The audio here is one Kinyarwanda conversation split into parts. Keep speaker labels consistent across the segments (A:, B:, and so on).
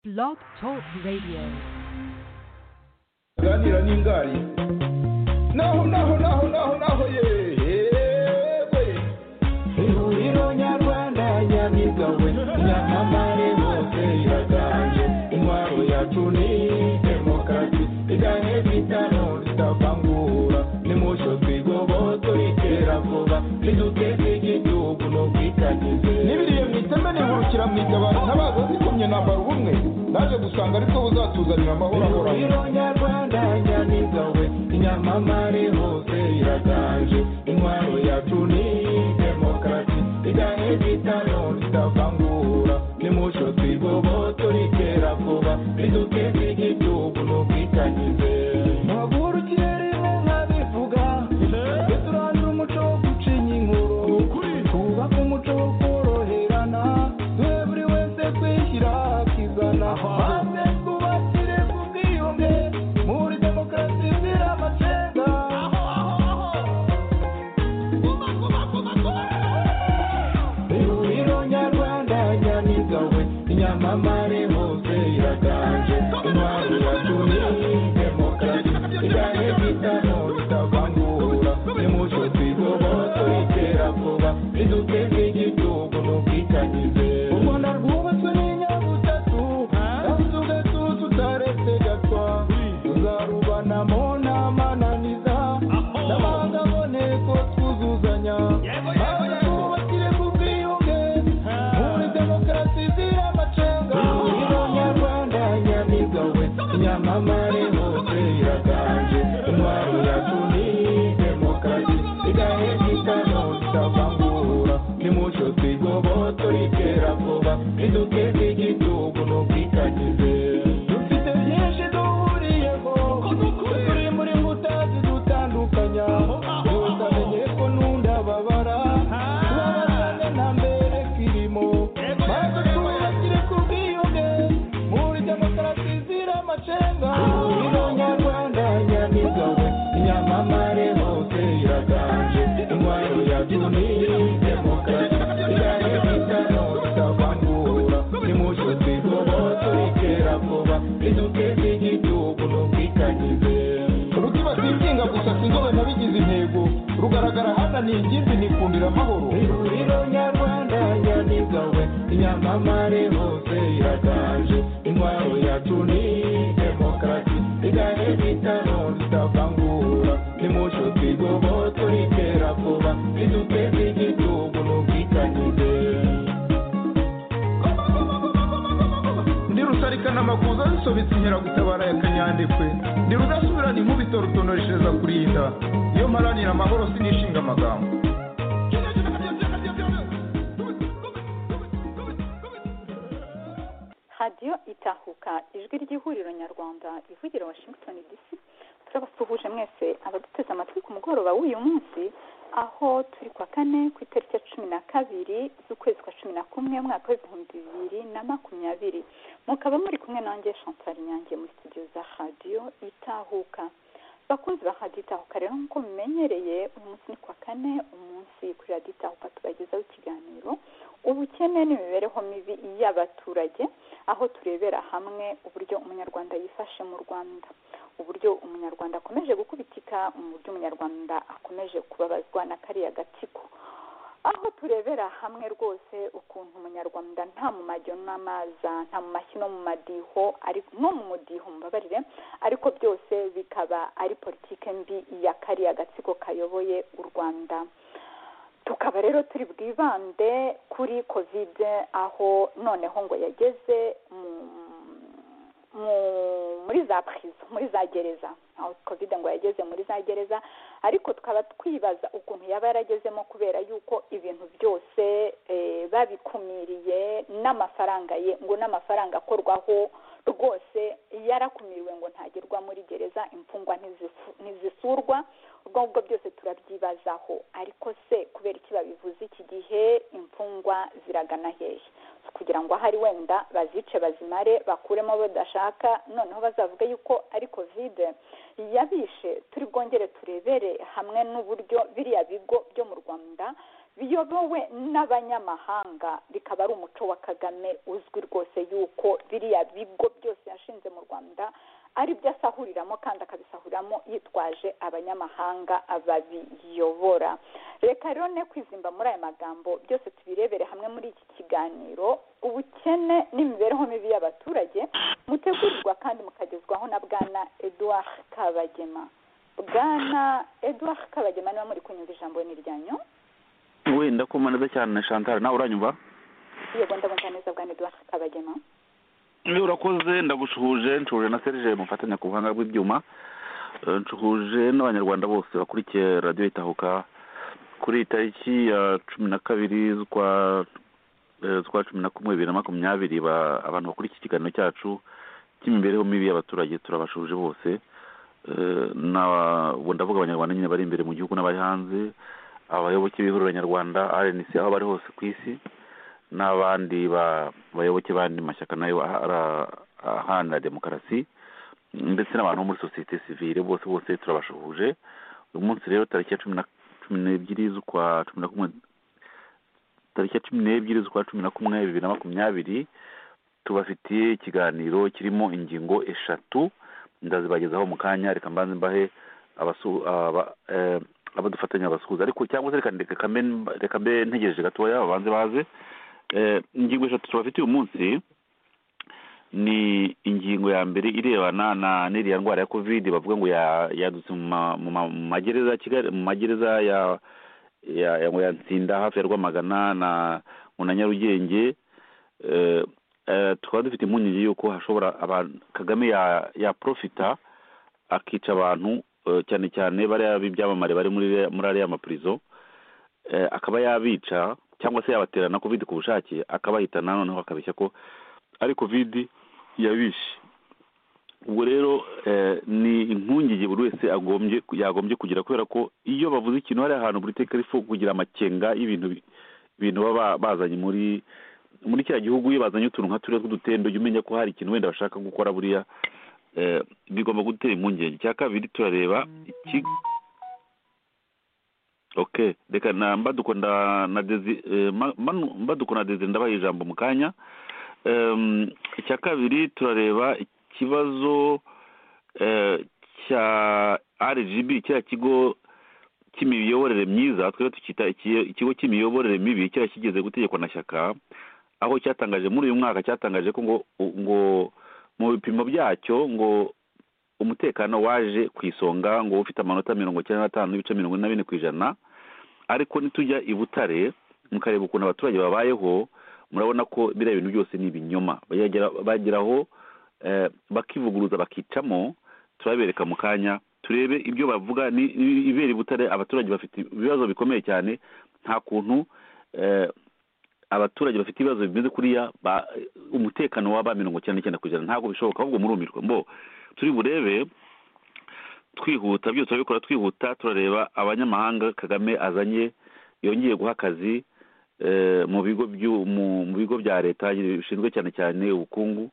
A: Blog Talk Radio.
B: aganira n'ingari naho naho naho naho naho yewe ihuriro nyarwanda nyabigawe nyamamare bose iraganje intwaro yacu ni demokarasi igahe bitano zitavangura nimusho twigoboto itera vuba niduteze igihugu n'ubwitangize n'ibiriye mu iteme nihurukira mu itabaro ntabaza zikumye nambara ubumwe naje gusanga aribwo buzatuzanira amahoro ahoraho nyarwanda nyamigawe inyamamare hose iraganje intwaro yacu ni demokarasi igahe bitano zitavangura nimusho twigoboto ritera vuba riduteze igihugu n'ubwitangize ntavurukiremo nkabivuga tujye turandura umuco wo gucinya inkuru twubake umuco wo koroherana duhe buri wese kwishyira akizana maze twubakire ku bwiyunge muri demokarasi izira amacenga ihuriro nyarwanda nyamigawe inyamamare hose iraganje intwaro yacu ni demokarasi igahe bitano bitavangura nimucyo twigoboto itera vuba riduteze igihugu n'ubwitangize u rwanda rwubatswe n'inyabutatu kandi tugatu tutaretse gatwa tuzarubanamo n'amananiza n'amangaboneko twuzuzanya maze twubakire ku bwiyunge muri demokarasi izira amacenga ihuriro nyarwanda nyamigawe inyamamare hose iraganje intwaro yacu ni demokarasi igahe gitano itavangura nimucyo twigoboto ritera vuba riduteze igihugu n'ubwitangize dufite byinshi duhuriyeho turi muri nkuta zidutandukanya tutamenye ko n'undi ababara tubabazane nta mbere kirimo maze twubakire ku bwiyunge muri demokarasi izira amacenga ihuriro nyarwanda nyamigawe inyamamare hose iraganje intwaro yacu ni demokarasi igahe bitano bitavangura nimucyo twigoboto ritera vuba riduteze igihugu n'ubwitangize rukibata inshinga gusa sinzobe nabigize intego rugaragara hananiye ingimbi nikundira amahoro ihuriro nyarwanda nyamigawe inyamamare hose iraganje intwaro yacu ni demokarasi igahe bitano zitavangura nimucyo twigoboto ritera vuba riduteze igihugu n'ubwitangize ndi rusarikana amakuza zisobetse inkeragutabara ya kanyandekwe ndi rudasubirana inkubito rutonoreshereza kurinda iyo mparanira amahoro sinishinga amagambo
C: radiyo itahuka ijwi ry'ihuriro nyarwanda ivugira washington dc turabasuhuje mwese abaduteze amatwi ku mugoroba w'uyu munsi aho turi kwa kane ku itariki ya cumi na kabiri z'ukwezi kwa cumi na kumwe mwaka w'ibihumbi bibiri na makumyabiri mukaba muri kumwe nanjye chantal nyange muri studio za radiyo itahuka bakunzi ba radiyo itahuka rero nk'uko mumenyereye uyu munsi ni kwa kane umunsi kuri radiyo itahuka tubagezaho ikiganiro ubukene n'imibereho mibi y'abaturage aho turebera hamwe uburyo umunyarwanda yifashe mu rwanda uburyo umunyarwanda akomeje gukubitika mu buryo umunyarwanda akomeje kubabazwa na kariya gatsiko aho turebera hamwe rwose ukuntu umunyarwanda nta mu majyo n'amaza nta mu mashyi no mu madiho ari no mu mudiho mubabarire ariko byose bikaba ari politike mbi ya kariya gatsiko kayoboye u rwanda tukaba rero turi bwibande kuri kovide aho noneho ngo yageze mu mu- muri za purizo muri za gereza aho kovide ngo yageze muri za gereza ariko tukaba twibaza ukuntu yaba yaragezemo kubera yuko ibintu byose eh, babikumiriye n'amafaranga ye ngo n'amafaranga akorwaho rwose yarakumiriwe ngo ntagerwa muri gereza imfungwa ntizifu- ntizisurwa ubwo ngubwo byose turabyibazaho ariko se kubera iki babivuze iki gihe imfungwa ziragana hehe kugira ngo ahari wenda bazice bazimare bakuremo abo badashaka noneho bazavuga yuko ari kovide yabishe turi bwongere turebere hamwe n'uburyo biriya bigo byo mu rwanda biyobowe n'abanyamahanga bikaba ari umuco wa kagame uzwi rwose yuko biriya bigo byose yashinze mu rwanda ari byo asahuriramo kandi akabisahuriramo yitwaje abanyamahanga babiyobora reka rero ne kwizimba muri aya magambo byose tubirebere hamwe muri iki kiganiro ubukene n'imibereho mibi y'abaturage mutegurirwa kandi mukagezwaho na bwana eduard kabagema bwana eduard kabagema niba muri kunyumva ijambo n'iryanyu
D: wenda ko neza cyane na chantal nawe uranyumva
C: yego ndabumva neza bwana eduard kabagema
D: niba urakoze ndagushuje nshuje na serge mufatanya ku buhanga bw'ibyuma Eh, nshuje n'abanyarwanda bose bakurikiye radiyo itahuka kuri iyi tariki ya cumi na kabiri z'ukwa eh, z'ukwa cumi na kumwe bibiri na makumyabiri ba- abantu bakora iki kiganiro cyacu cy'imibereho mibi y'abaturage turabashuje bose Eh, na ubu ndavuga abanyarwanda nyine bari imbere mu gihugu n'abari hanze abayoboke b'ihuriro nyarwanda rnc aho bari hose ku isi n'abandi ba- bayoboke b'andi mashyaka nayo ahara- aharanira demokarasi ndetse n'abantu bo muri sosiyete sivile bose bose turabashuhuje uyu munsi rero tariki ya cumi na cumi n'ebyiri z'ukwa cumi na kumwe tariki ya cumi n'ebyiri z'ukwa cumi na kumwe bibiri na makumyabiri tubafitiye ikiganiro kirimo ingingo eshatu ndazibagezaho mu kanya reka mbanze mbahe abasu- aba- eh, abo dufatanya abasuhuza ariko cyangwa se reka ndeke- reka mbe mba- reka mbe ntegereje gatoya babanze baze Eh, ingingo eshatu tubafitiye uyu munsi ni ingingo ya mbere irebana na n'iriya ndwara ya covid bavuga ngo ya- yadutse mu ma- mu ma- mu magereza ya kigali mu magereza ya ya ya- ngo ya Nsinda hafi ya rwamagana na ngo na nyarugenge eh, eh, tukaba dufite impungenge y'uko hashobora abantu kagame ya ya profita akica abantu eh, cyane cyane bariya b'ibyamamare bari muri muri ariya mapurizo eh, akaba yabica cyangwa se yabatera na covid ku bushake akabahitana noneho bakabeshya ko ari covid yabishe ubwo rero eh, ni impungenge buri wese agombye yagombye kugira kubera ko iyo bavuze ikintu hari ahantu buri teka rifu kugira amakenga y'ibintu bi- ibintu baba bazanye muri muri kiriya gihugu iyo bazanye utuntu nka turiya tw'udutendo jya umenya ko hari ikintu wenda bashaka gukora buriya eh, bigomba gutera impungenge icya kabiri turareba iki okay reka na mbaduko nda na dezi eh, ma- manu- mbaduko na dezi ndabaha ijambo mu kanya Em, icya kabiri turareba ikibazo eh, cya rgb kiriya kigo cy'imiyoborere myiza twebwe tukita iki- ikigo cy'imiyoborere mibi kiriya kigeze gutegekwa na shyaka aho cyatangaje muri uyu mwaka cyatangaje ko ngo ngo mu bipimo byacyo ngo umutekano waje ku isonga ngo ufite amanota mirongo icyenda n'atanu n'ibice mirongo ine na bine ku ijana ariko nitujya i butare mukareba ukuntu abaturage babayeho murabona ko biriya bintu byose ni ibinyoma Bagera- bageraho eh, bakivuguruza bakicamo turabereka mu kanya turebe ibyo bavuga ni ni ibibera i butare abaturage bafite ibibazo bikomeye cyane nta kuntu eh, abaturage bafite ibibazo bimeze kuriya ba- umutekano waba mirongo icyenda n'icyenda ku ijana ntabwo bishoboka ahubwo murumirwa mbo turi burebe twihuta byose turabikora twihuta turareba abanyamahanga kagame azanye yongeye guha akazi eh, mu bigo byu- mu- mu bigo bya leta bishinzwe cyane cyane ubukungu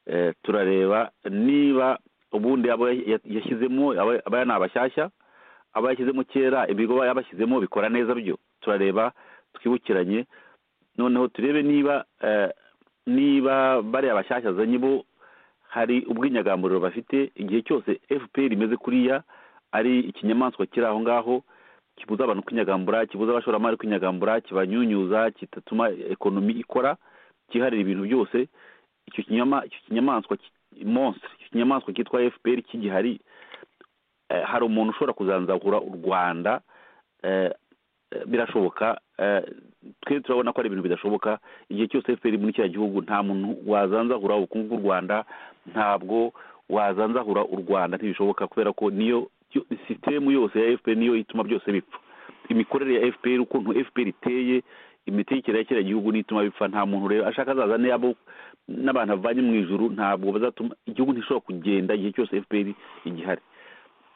D: eh, turareba niba ubundi abo ya- yashyizemo aba- aba ni abashyashya aba yashyizemo kera ibigo aba yabashyizemo bikora neza byo turareba twibukiranye noneho turebe niba eh, niba bariya bashyashya azanye bo hari ubwinyagamburiro bafite igihe cyose fpr imeze kuriya ari ikinyamaswa kiri aho ngaho kibuza abantu kwinyagambura kibuza abashoramari kwinyagambura kibanyunyuza kitatuma ekonomi ikora kiharira ibintu byose icyo kinyama icyo kinyamaswa ki- monstre icyo kinyamaswa cyitwa fpr kigihari eh, hari umuntu ushobora kuzanzahura u rwanda eh, eh, birashoboka eh, twe turabona ko ari ibintu bidashoboka igihe cyose fpr muri kiriya gihugu nta muntu wazanzahura ubukungu bw'u rwanda ntabwo wazanzahura u rwanda ntibishoboka kubera ko niyo yo- sisitemu yose ya fpr niyo ituma byose bipfa imikorere ya fpr ukuntu fpr iteye imitekere ya kiriya gihugu nituma bipfa nta muntu rero ashaka azazane abo n'abantu avanye mu ijuru ntabwo bazatuma igihugu ntishobora kugenda igihe cyose fpr igihari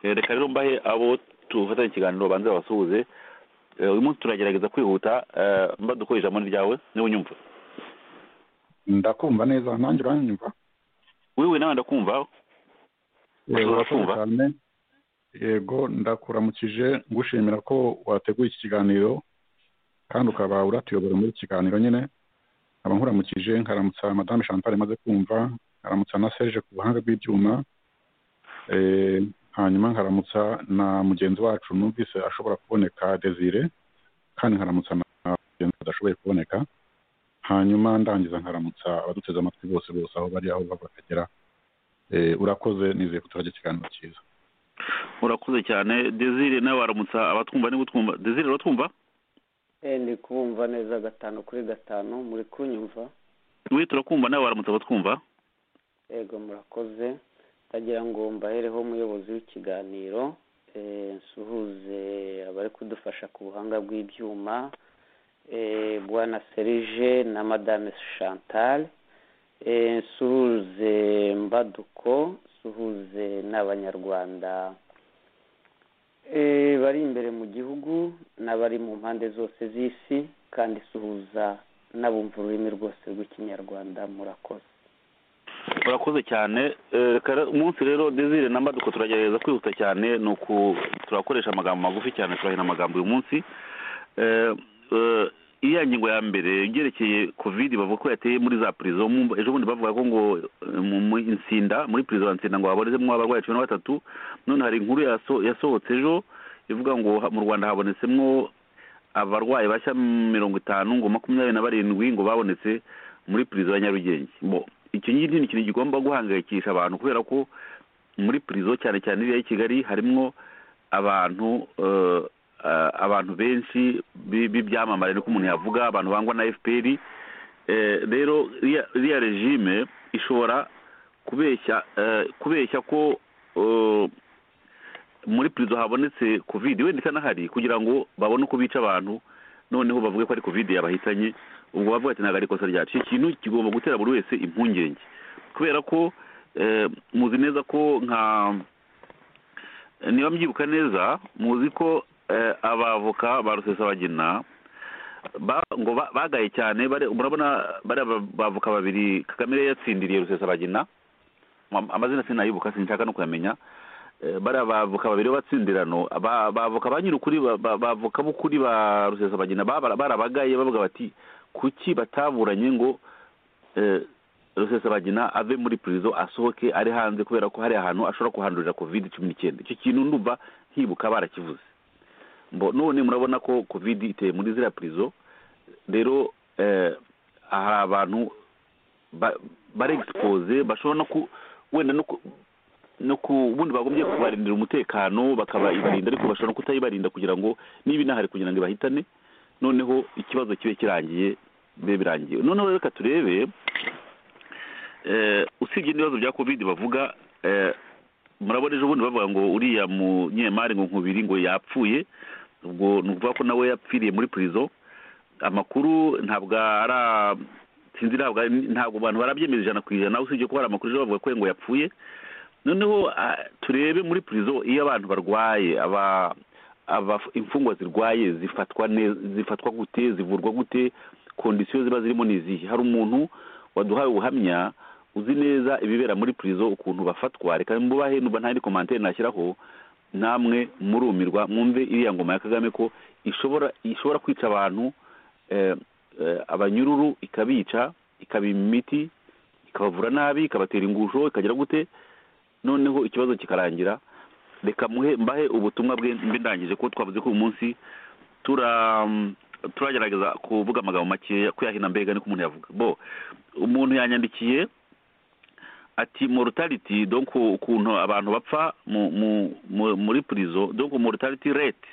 D: Eh, reka rero mbahe abo tufatanye ikiganiro banze babasuhuze Eh, uyu munsi turagerageza kwihuta eh, mba dukora ijambo ni ryawe niba unyumva
B: ndakumva neza nanjye uranyumva
D: wiwe nawe ndakumva
E: Yego,
D: Ushobora
E: urakoze
D: kumva?
E: cyane yego ndakuramukije ngushimira ko wateguye iki kiganiro kandi ukaba uratuyobora muri iki kiganiro nyine nkaba nkuramukije nkaramutsa madame chantal imaze kumva nkaramutsa na serge ku buhanga bw'ibyuma eh, hanyuma nkaramutsa na mugenzi wacu numvise ashobora kuboneka desire kandi nkaramutsa na mugenzi adashoboye kuboneka hanyuma ndangiza nkaramutsa abaduteze amatwi bose bose aho bari aho bava bakagera Eh, urakoze nizeye ko turagira ikiganiro cyiza
D: murakoze cyane desire nawe waramutsa abatwumva niba utwumva desire uratwumva
F: Eh, ndi kumva neza gatanu kuri gatanu muri kunyumva
D: we turakumva nawe waramutsa abatwumva
F: yego murakoze ndagira ngo mbahereho umuyobozi w'ikiganiro eh, nsuhuze abari kudufasha ku buhanga bw'ibyuma eh, bwana serije na madame chantal eh, nsuhuze mbaduko nsuhuze n'abanyarwanda eh, bari imbere mu gihugu n'abari mu mpande zose z'isi kandi suhuza n'abumva ururimi rwose rw'ikinyarwanda murakoze
D: murakoze cyane Eh, reka re- umunsi rero desire na maduko turagerageza kwihuta cyane ni uku turakoresha amagambo magufi cyane turahina amagambo uyu munsi Eh, eh, iriya ngingo ya mbere ibyerekeye covid bavuga ko yateye muri za prison Mwumva- ejo bundi bavuga ko ngo eh, mu mu insinda muri prison ya nsinda ngo haborezemo abarwayi cumi na batatu none hari inkuru yaso- yasohotse ejo ivuga ngo ha- mu rwanda habonetsemwo abarwayi bashya mirongo itanu ngo makumyabiri na barindwi ngo babonetse muri prison ya nyarugenge Bo, icyo ngiki ni ikintu kigomba guhangayikisha abantu kubera ko muri prison cyane cyane iriya y'i kigali harimo abantu eh, eh, abantu benshi bi- b'ibyamamare niko umuntu yavuga abantu bangwa na fpr Eh, rero iriya- iriya regime ishobora kubeshya eh, kubeshya ko eh, muri prison habonetse covid wenda itanahari kugira ngo babone uko bica abantu noneho bavuge ko ari covid yabahitanye ubwo bavuga ati ntabwo ari ikosa ryacu iki kintu kigomba gutera buri wese impungenge kubera ko eh, muzi neza ko nka niba mbyibuka neza muzi ko eh, abavoka ba rusesabagina ba- ngo ba- bagaye cyane bari- murabona bariya ba- bavoka babiri kagame yari yatsindiriye rusesabagina Am- amazina sinayibuka sinshaka no kuyamenya Eh, bariya bavoka babiri b'abatsindirano ba- bavoka ba nyir'ukuri ba- ba- bavoka b'ukuri ba rusesabagina babara- barabagaye bavuga bati kuki bataburanye ngo eh, rusesabagina ave muri prison asohoke ari hanze kubera ko hari ahantu ashobora kuhandurira covid cumi n'icyenda icyo kintu ndumva nkibuka barakivuze mbo none murabona ko covid iteye muri ziriya prison rero eh, hari abantu ba- bari expose bashobora no ku wenda no ku no ku ubundi bagombye kubarindira umutekano bakabarinda ariko bashobora no kutayibarinda kugira ngo niba inahari kugira ngo ibahitane noneho ikibazo kibe kirangiye bibe birangiye noneho reka turebe eh, usibye n'ibibazo bya covid bavuga eh, murabona ejo bundi bavuga ngo uriya munyemari ngo nkubiri ngo yapfuye ubwo ni ukuvuga ko nawe yapfiriye muri prison amakuru ntabwo ara sinzi ntabwo ari- ntabwo abantu barabyemeza ijana ku ijana usibye ko hari amakuru ejo bavuga ko ngo yapfuye noneho ah, turebe muri prison iyo abantu barwaye aba aba imfungwa zirwaye zifatwa ne- zifatwa gute zivurwa gute kondisiyo ziba zirimo ni izihe hari umuntu waduhaye ubuhamya uzi neza ibibera muri prison ukuntu bafatwa reka mbubahe numva nta yindi komantere nashyiraho namwe murumirwa mwumve iriya ngoma ya kagame ko ishobora ishobora kwica abantu eh, eh, abanyururu ikabica ikaba imiti ikabavura nabi ikabatera ingusho ikagira gute noneho ikibazo kikarangira reka muhe mbahe ubutumwa bwe mbe ndangije ko twavuze ko uyu munsi tura turagerageza kuvuga amagambo makeya kuyahina mbega niko umuntu yavuga bo umuntu yanyandikiye ati mortality donc ukuntu abantu bapfa mu- mu- mu- muri prison donc mortality rate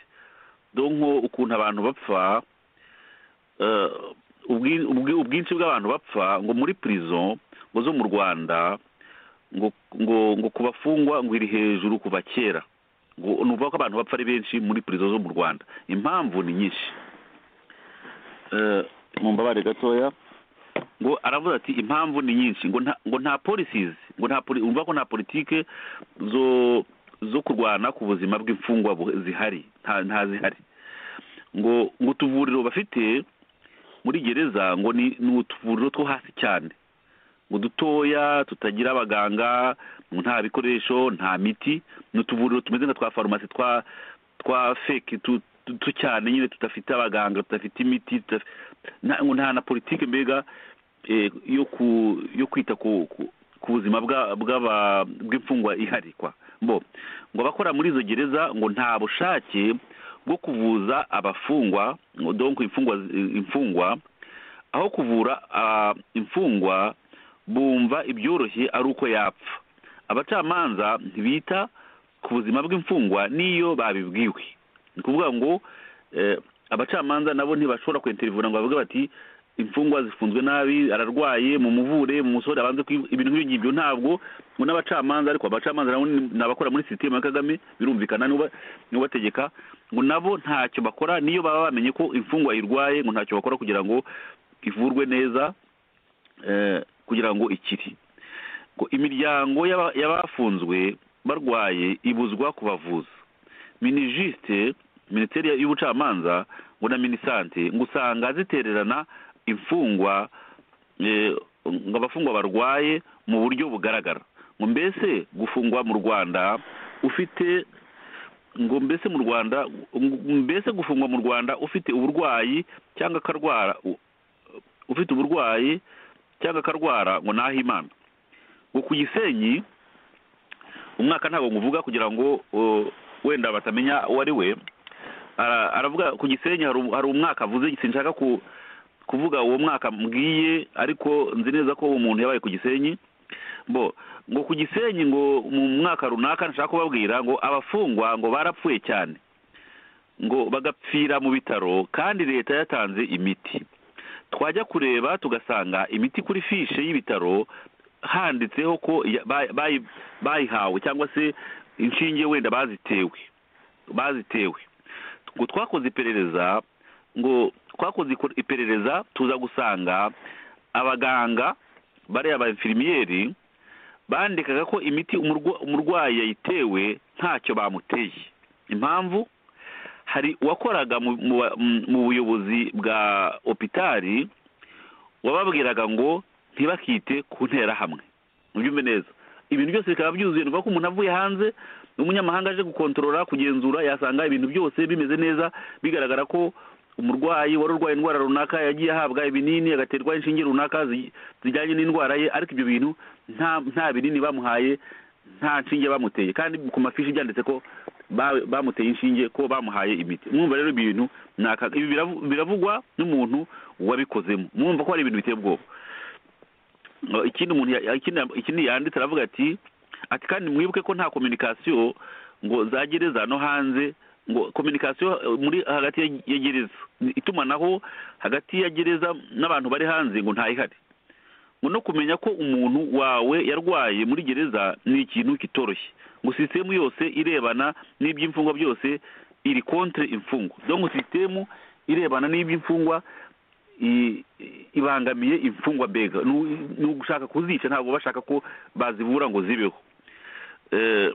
D: donc ukuntu abantu bapfa eh, ubwi- ubwi- ubwinshi bw'abantu bapfa ngo muri prison ngo zo mu rwanda ngo ngo ngo ku bafungwa ngo iri hejuru kuva kera ngo ni ukuvuga ko abantu bapfa ari benshi muri prison zo mu rwanda impamvu ni nyinshi Eh, mu mbabare gatoya ngo aravuga ati impamvu ni nyinshi ngo nta ngo nta policies ngo nta poli- urumva ko nta politike zo zo kurwana ku buzima bw'imfungwa bu- zihari nta nta zihari ngo ngo utuvuriro bafite muri gereza ngo ni ni utuvuriro two hasi cyane ngo dutoya tutagira abaganga ngo nta bikoresho nta miti ni utuvuriro tumeze nka twa farumasi twa twa feki tu, tu, duto cyane nyine tudafite abaganga tudafite imiti tudafi- nta ngo nta na politiki mbega eh, yo ku yo kwita ku ku- ku buzima bwa- bw'aba- bw'imfungwa ihari kwa bo ngo abakora muri izo gereza ngo nta bushake bwo kuvuza abafungwa ngo donko imfungwa imfungwa aho kuvura ah, imfungwa bumva ibyoroshye ari uko yapfa abacamanza ntibita ku buzima bw'imfungwa n'iyo babibwiwe ni ukuvuga ngo eh, abacamanza nabo ntibashobora kwenterivura ngo bavuge bati imfungwa zifunzwe nabi ararwaye mu muvure mu musore abanze kwi- ibintu nk'ibyo ngibyo ntabwo ngo n'abacamanza ariko abacamanza nabo ni ni abakora muri sisiteme ya kagame birumvikana n'uba- n'ubategeka ngo nabo ntacyo bakora niyo baba bamenye ko imfungwa irwaye ngo ntacyo bakora kugira ngo ivurwe neza eh, kugira ngo ikiri ngo imiryango y'aba- y'abafunzwe barwaye ibuzwa kubavuza minijisite minisiteri y'ubucamanza ngo na minisante ngo usanga zitererana imfungwa eh, ngo abafungwa barwaye mu buryo bugaragara ngo mbese gufungwa mu rwanda ufite ngo mbese mu rwanda ngo mbese gufungwa mu rwanda ufite uburwayi cyangwa akarwara u- ufite uburwayi cyangwa akarwara ngo nahe imana ngo ku gisenyi umwaka ntabwo nkuvuga kugira ngo uh, wenda batamenya uwo ari we Ara- aravuga ku gisenyi hari um- hari umwaka avuze sinshaka ku- kuvuga uwo mwaka mbwiye ariko nzi neza ko uwo muntu yabaye ku gisenyi bo ngo ku gisenyi ngo mu mwaka runaka nshaka kubabwira ngo abafungwa ngo barapfuye cyane ngo bagapfira mu bitaro kandi leta yatanze imiti twajya kureba tugasanga imiti kuri fishe y'ibitaro handitseho ko ya- bayi- bayi- bayihawe cyangwa se inshinge wenda bazitewe bazitewe ngo twakoze iperereza ngo twakoze ikor- iperereza tuza gusanga abaganga bariya ba infirmiyeri bandikaga ko imiti umurwa- umurwayi yayitewe ntacyo bamuteye impamvu hari uwakoraga mu- mu ba- mu- mu buyobozi bwa opitari wababwiraga ngo ntibakite ku nterahamwe mubyumve neza ibintu byose bikaba byuzuye ni ukuvuga ko umuntu avuye hanze umunyamahanga aje gukontorora kugenzura yasanga ibintu byose bimeze neza bigaragara ko umurwayi wari urwaye indwara runaka yagiye ahabwa ibinini agaterwa inshinge runaka zi- zijyanye n'indwara ye ariko ibyo bintu nta nta binini bamuhaye nta nshinge bamuteye kandi ku mafishi byanditse ko ba- bamuteye inshinge ko bamuhaye imiti mwumva rero ibi bintu ni aka- ibi biravu- biravugwa n'umuntu wabikozemo mwumva ko hari ibintu biteye ubwoba Uh, ikindi umuntu ya- ikindi ikindi yanditse aravuga ati ati kandi mwibuke ko nta kominikasiyo ngo za gereza no hanze ngo kominikasiyo uh, muri hagati ya- ya gereza ni itumanaho hagati ya gereza n'abantu bari hanze ngo ntayihari ngo no kumenya ko umuntu wawe yarwaye muri gereza ni ikintu kitoroshye ngo sisitemu yose irebana n'iby'imfungwa byose iri kontre imfungwa donc sisitemu irebana n'iby'imfungwa i- i- ibangamiye imfungwa mbega Nu- ni ugushaka kuzica ntabwo bashaka ko bazivura ngo zibeho Eh,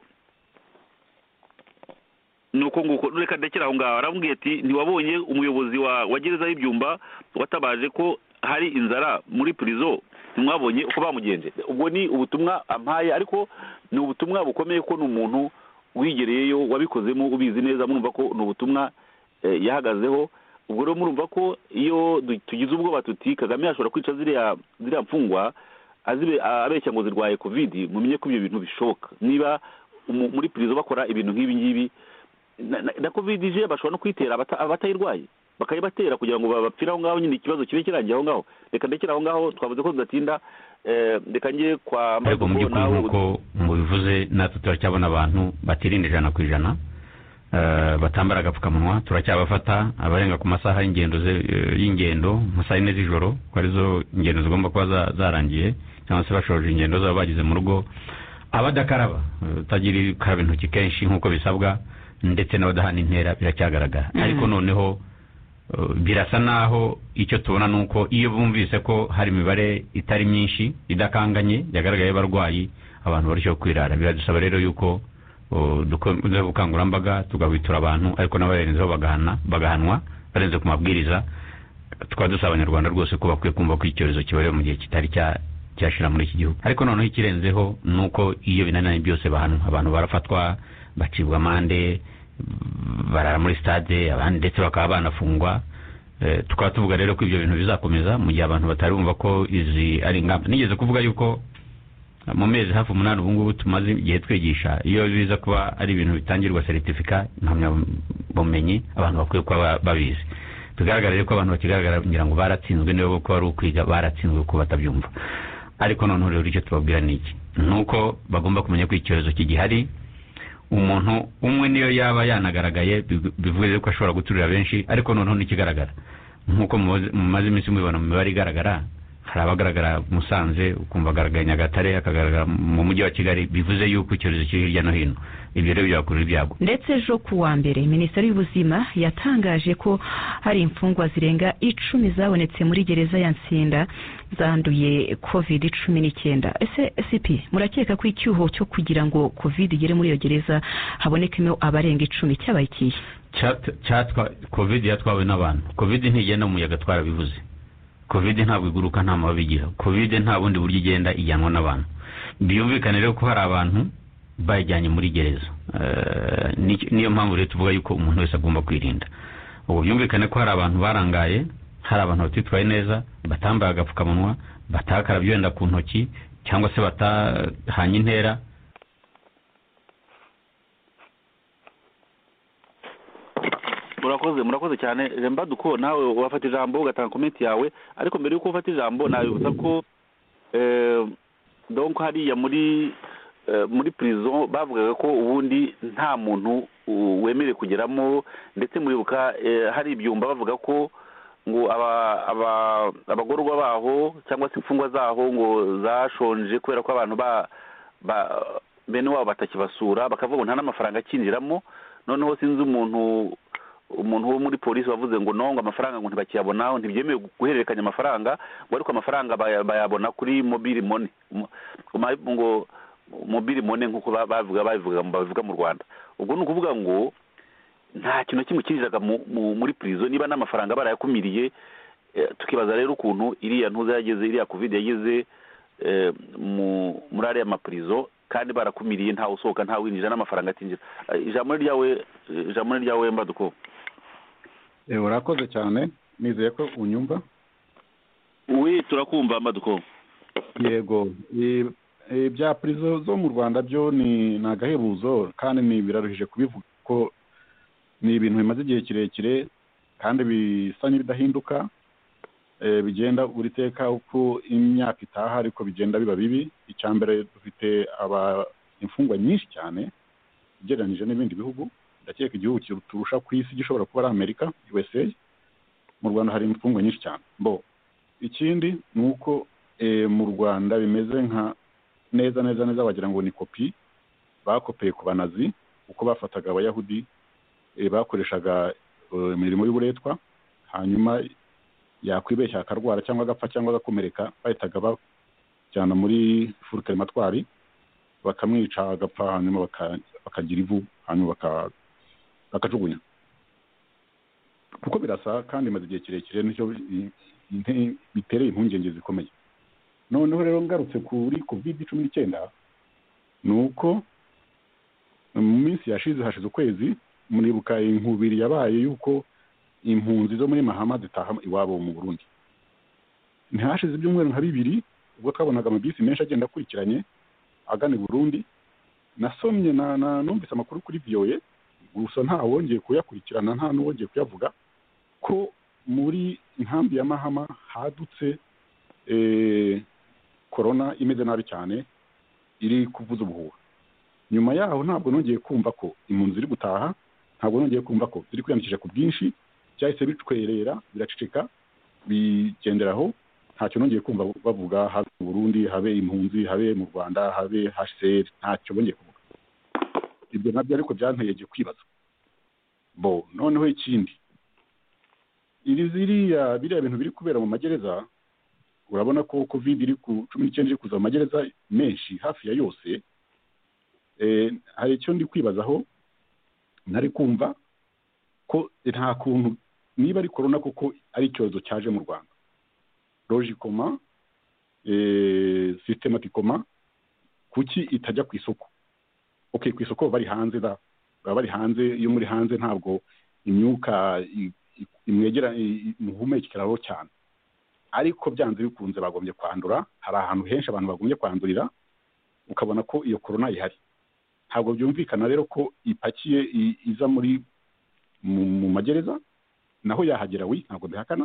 D: ni uko nguko reka ndekere aho ngaho arambwiye ati ntiwabonye umuyobozi wa wa gereza y'ibyumba watabaje ko hari inzara muri prison ntimwabonye uko bamugenje ubwo ni ubutumwa ampaye ariko ni ubutumwa bukomeye ko ni umuntu wigereyeyo wabikozemo ubizi neza murumva ko ni ubutumwa eh, yahagazeho ubwo rero murumva ko iyo du- tugize ubwoba tuti kagame yashobora kwica ziriya ziriya mfungwa azibe abeshya ngo zirwaye covid mumenye ko ibyo bintu bishoboka niba umu- muri prison bakora ibintu nk'ibi ngibi na- na na covid ije bashobora no kuyitera abata- abatayirwaye bakayibatera kugira ngo bapfire aho ngaho nyine ikibazo kibe kirangiye aho ngaho reka ndekere aho ngaho twavuze ko tudatinda eh, reka njye kwa
G: ariko mu
D: Mbago,
G: by'ukuri
D: nawe
G: nk'uko mubivuze natwe turacyabona abantu batirinda ijana ku ijana eh, batambara agapfukamunwa turacyabafata abarenga ku masaha y'ingendo ze- eh, y'ingendo mu saa yine z'ijoro ko arizo ingendo zigomba kuba za- zarangiye cyangwa se bashoje ingendo zabo bageze mu rugo abadakaraba eh, utagira ukaraba intoki kenshi nk'uko bisabwa ndetse n'abadahana intera biracyagaragara ariko noneho Uh, birasa naho icyo tubona ni uko iyo bumvise ko hari imibare itari myinshi idakanganye yagaragaye y'abarwayi abantu barushaho kwirara biradusaba rero yuko uh, dukomeza ubukangurambaga tugahwitura abantu ariko n'abarenzeho bagahana bagahanwa barenze ku mabwiriza tukaba dusaba abanyarwanda rwose ko bakwiye kumva ko icyorezo kibareho mu gihe kitari cya cyashira muri iki gihugu ariko noneho ikirenzeho ni uko iyo binaniranye byose bahanwa abantu barafatwa bacibwa amande barara muri sitade abandi ndetse bakaba banafungwa Eh, tukaba tuvuga rero ko ibyo bintu bizakomeza mu gihe abantu batari bumva ko izi ari ingamba nigeze kuvuga yuko eh, mu mezi hafi umunani ubu ngubu tumaze igihe twigisha iyo biza kuba ari ibintu bitangirwa seritifika impamyabumenyi abantu bakwiye kuba ba- babizi bigaragarire ko abantu bakigaragara ngira ngo baratsinzwe niba ko ari ukwiga baratsinzwe kuko batabyumva ariko noneho rero icyo tubabwira ni iki ni uko bagomba kumenya ko icyorezo kigihari umuntu umwe niyo yaba yanagaragaye bivu- bivuze ko ashobora guturira benshi ariko noneho ntikigaragara nk'uko mumaze- mumaze iminsi mubibona mu mibare igaragara hari abagaragara musanze ukumva agaragara nyagatare akagaragara mu mujyi wa kigali bivuze yuko icyorezo kiri hirya no hino ibyo rero byakurura ibyago
A: ndetse ejo ku wa mbere minisiteri y'ubuzima yatangaje ko hari imfungwa zirenga icumi zabonetse muri gereza ya nsinda zanduye covid cumi n'icyenda ese cp murakeka ko icyuho cyo kugira ngo covid igere muri iyo gereza habonekemo abarenga icumi cyabaye ikihe
G: Cyat- cyatwa covid yatwawe n'abantu covid ntigenda umuyaga twarabivuze covid ntabwo iguruka nta mababi igira covid nta bundi buryo igenda ijyanwa n'abantu byumvikane rero ko hari abantu bayijyanye muri gereza Eh, ni- niyo mpamvu rero tuvuga yuko umuntu wese agomba kwirinda ubu byumvikane ko hari abantu barangaye hari abantu batitwaye neza batambaye agapfukamunwa batakarabye wenda ku ntoki cyangwa se batahanye intera
D: murakoze murakoze cyane remba duko nawe wafata ijambo ugatanga komenti yawe ariko mbere yuko ufata ijambo nabibutsa ko eh, donc hariya muri eh, muri prison bavugaga ko ubundi nta muntu uh, wemerewe kugeramo ndetse muribuka eh, hari ibyumba bavuga ko ngo aba aba abagororwa baho cyangwa se imfungwa zaho ngo zashonje kubera ko abantu ba ba bene wabo batakibasura bakavuga ngo nta n'amafaranga akinjiramo noneho sinzi umuntu umuntu wo muri polisi wavuze ngo nongo amafaranga ngo ntibakiyabonaho ntibyemewe guhererekanya amafaranga ngo ariko amafaranga baya- bayabona kuri mobile money Mo- ma- ngo mobile money nk'uko ba- bavuga babivuga babivuga mu rwanda ubwo ni ukuvuga ngo nta kintu na kimwe kinjiraga mu- mu- muri prison niba n'amafaranga barayakumiriye eh, tukibaza rero ukuntu iriya ntuza yageze iriya covid yageze eh, mu- muri ariya mapurizo kandi barakumiriye ntawe usohoka ntawe winjira n'amafaranga atinjira Eh, ijambo ni ryawe eh, ijambo ni ryawe mbaduko
E: Eh, urakoze cyane nizeye ko unyumva
D: wi turakumva mbaduko
E: yego eh, eh, bya purizo zo mu rwanda byo ni ni agahebuzo kandi ni biraruhije kubivuga ko ni ibintu bimaze igihe kirekire kandi bisa n'ibidahinduka eh, bigenda buri teka uko imyaka itaha ariko bigenda biba bibi icya mbere dufite aba imfungwa nyinshi cyane ugereranyije n'ibindi bihugu ndakeka igihugu turusha ku isi gishobora kuba ari amerika usa mu rwanda hari imfungwa nyinshi cyane bo ikindi ni uko eh, mu rwanda bimeze nka neza neza neza wagira ngo ni kopi bakopeye ku banazi uko bafataga abayahudi eh, bakoreshaga eh, imirimo y'uburetwa hanyuma yakwibeshya akarwara cyangwa agapfa cyangwa agakomereka bahitaga bajyana muri furukarimatwari bakamwica agapfa hanyuma baka- bakagira ivu hanyuma baka- bakajugunya kuko birasa kandi imaze igihe kirekire nicyo bi- inte- bitereye impungenge zikomeye noneho rero ngarutse kuri covid cumi n'icyenda ni uko mu minsi yashize hashize ukwezi muribuka inkubiri yabaye y'uko impunzi zo muri mahama zitaha iwabo mu burundi ntihashize ibyumweru nka bibiri ubwo twabonaga amabisi menshi agenda akurikiranye agana i burundi nasomye na- na- numvise amakuru kuri voa gusa nta wongeye kuyakurikirana nta n'uwongeye kuyavuga ko muri inkambi ya mahama hadutse eh, korona imeze nabi cyane iri kuvuza ubuhuha nyuma yaho ntabwo nongeye kumva ko impunzi ziri gutaha ntabwo nongeye kumva ko ziri kwiyandikisha ku bwinshi byahise bicwerera biraceceka bigenderaho ntacyo nongeye kumva bavuga habe mu burundi habe impunzi habe mu rwanda habe hcr ntacyo bongeye kuvuga ibyo nabyo ariko byanteye igihe kwibaza bo noneho ikindi iri ziriya biriya bintu biri kubera mu magereza urabona ko covid iri ku cumi n'icyenda iri kuza mu magereza menshi hafi ya yose eh, hari icyo ndi kwibazaho ntari kumva ko nta kuntu niba ari korona koko ari icyorezo cyaje mu rwanda logikoma eh, systematikoma kuki itajya ku isoko okay ku isoko bari hanze da baba bari hanze iyo muri hanze ntabwo imyuka imwegera imuhumekeraho cyane ariko byanze bikunze bagombye kwandura hari ahantu henshi abantu bagombye kwandurira ukabona ko iyo korona ihari ntabwo byumvikana rero ko ipakiye iza muri mu magereza naho yahagera we ntabwo bihakana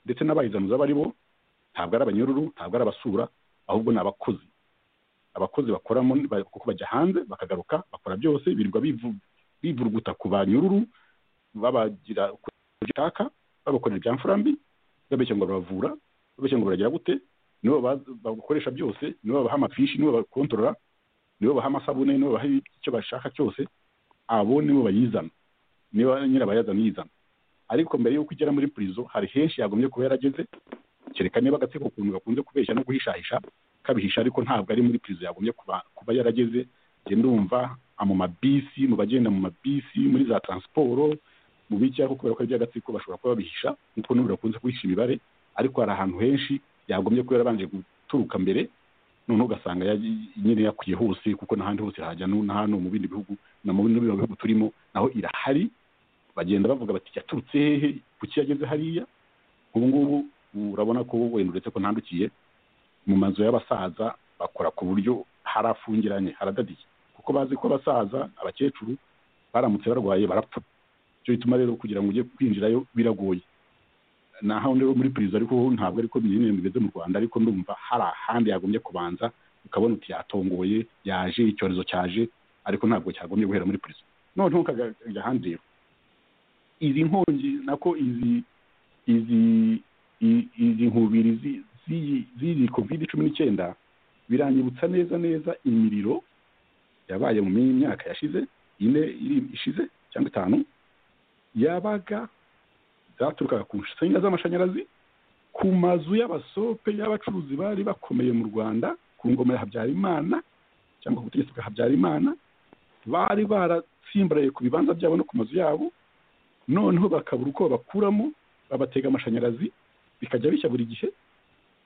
E: ndetse n'abayizana aba ari bo ntabwo ari abanyururu ntabwo ari abasura ahubwo ni abakozi abakozi bakoramo kuko bajya hanze bakagaruka bakora byose birirwa bivurguta ku banyururu babagira ushaka babakorera ibya mfurambi babeshya ngo baravura babeshya ngo baragira gute nibo bakoresha byose nibo babaha amafishi nibo bakontorora nibo baha amasabune nibo baha icyo bashaka cyose abo nibo bayizana niba nyirabayazana yizana ariko mbere y'uko igera muri purizo hari henshi yagombye kuba yarageze kereka niba agatsiko ukuntu gakunze kubeshya no guhishahisha kabihisha ariko ntabwo ari muri purizo yagombye kuba yarageze genda umva mu mabisi mu bagenda mu mabisi muri za taransiporo mu bijyaho kubera ko ari iby'agatsiko bashobora kuba babihisha nk'uko n'ubu bakunze kuhisha imibare ariko hari ahantu henshi yagombye kuba yarabanje guturuka mbere noneho ugasanga nyine yakwiye hose kuko n'ahandi hose hajya na hano mu bindi bihugu na mu bindi bihugu turimo naho irahari bagenda bavuga bati yaturutse hehe kuki yageze hariya ubu ngubu urabona ko wenda uretse ko ntandukiye mu mazu y'abasaza bakora ku buryo harafungiranye haradadiye kuko bazi ko abasaza abakecuru baramutse barwaye barapfa icyo bituma rero kugira ngo ujye kwinjirayo biragoye naho rero muri perezida ariko ntabwo ariko nyine bimeze mu rwanda ariko ndumva hari ahandi yagombye kubanza ukabona uti yatongoye yaje icyorezo cyaje ariko ntabwo cyagombye guhera muri perezida noneho ukajya ahandi rero izi nkongi nako izi izi izi nkubiri z'iyi kovide cumi n'icyenda biranyibutsa neza neza imiriro yabaye mu myaka yashize ine ishize cyangwa itanu yabaga zaturukaga ku nsinga z'amashanyarazi ku mazu y'abasope y'abacuruzi bari bakomeye mu rwanda ku ngoma ya habyarimana cyangwa ku butegetsi bwa habyarimana bari baratsimbaraye ku bibanza byabo no ku mazu yabo noneho bakabura uko babakuramo babatega amashanyarazi bikajya bishya buri gihe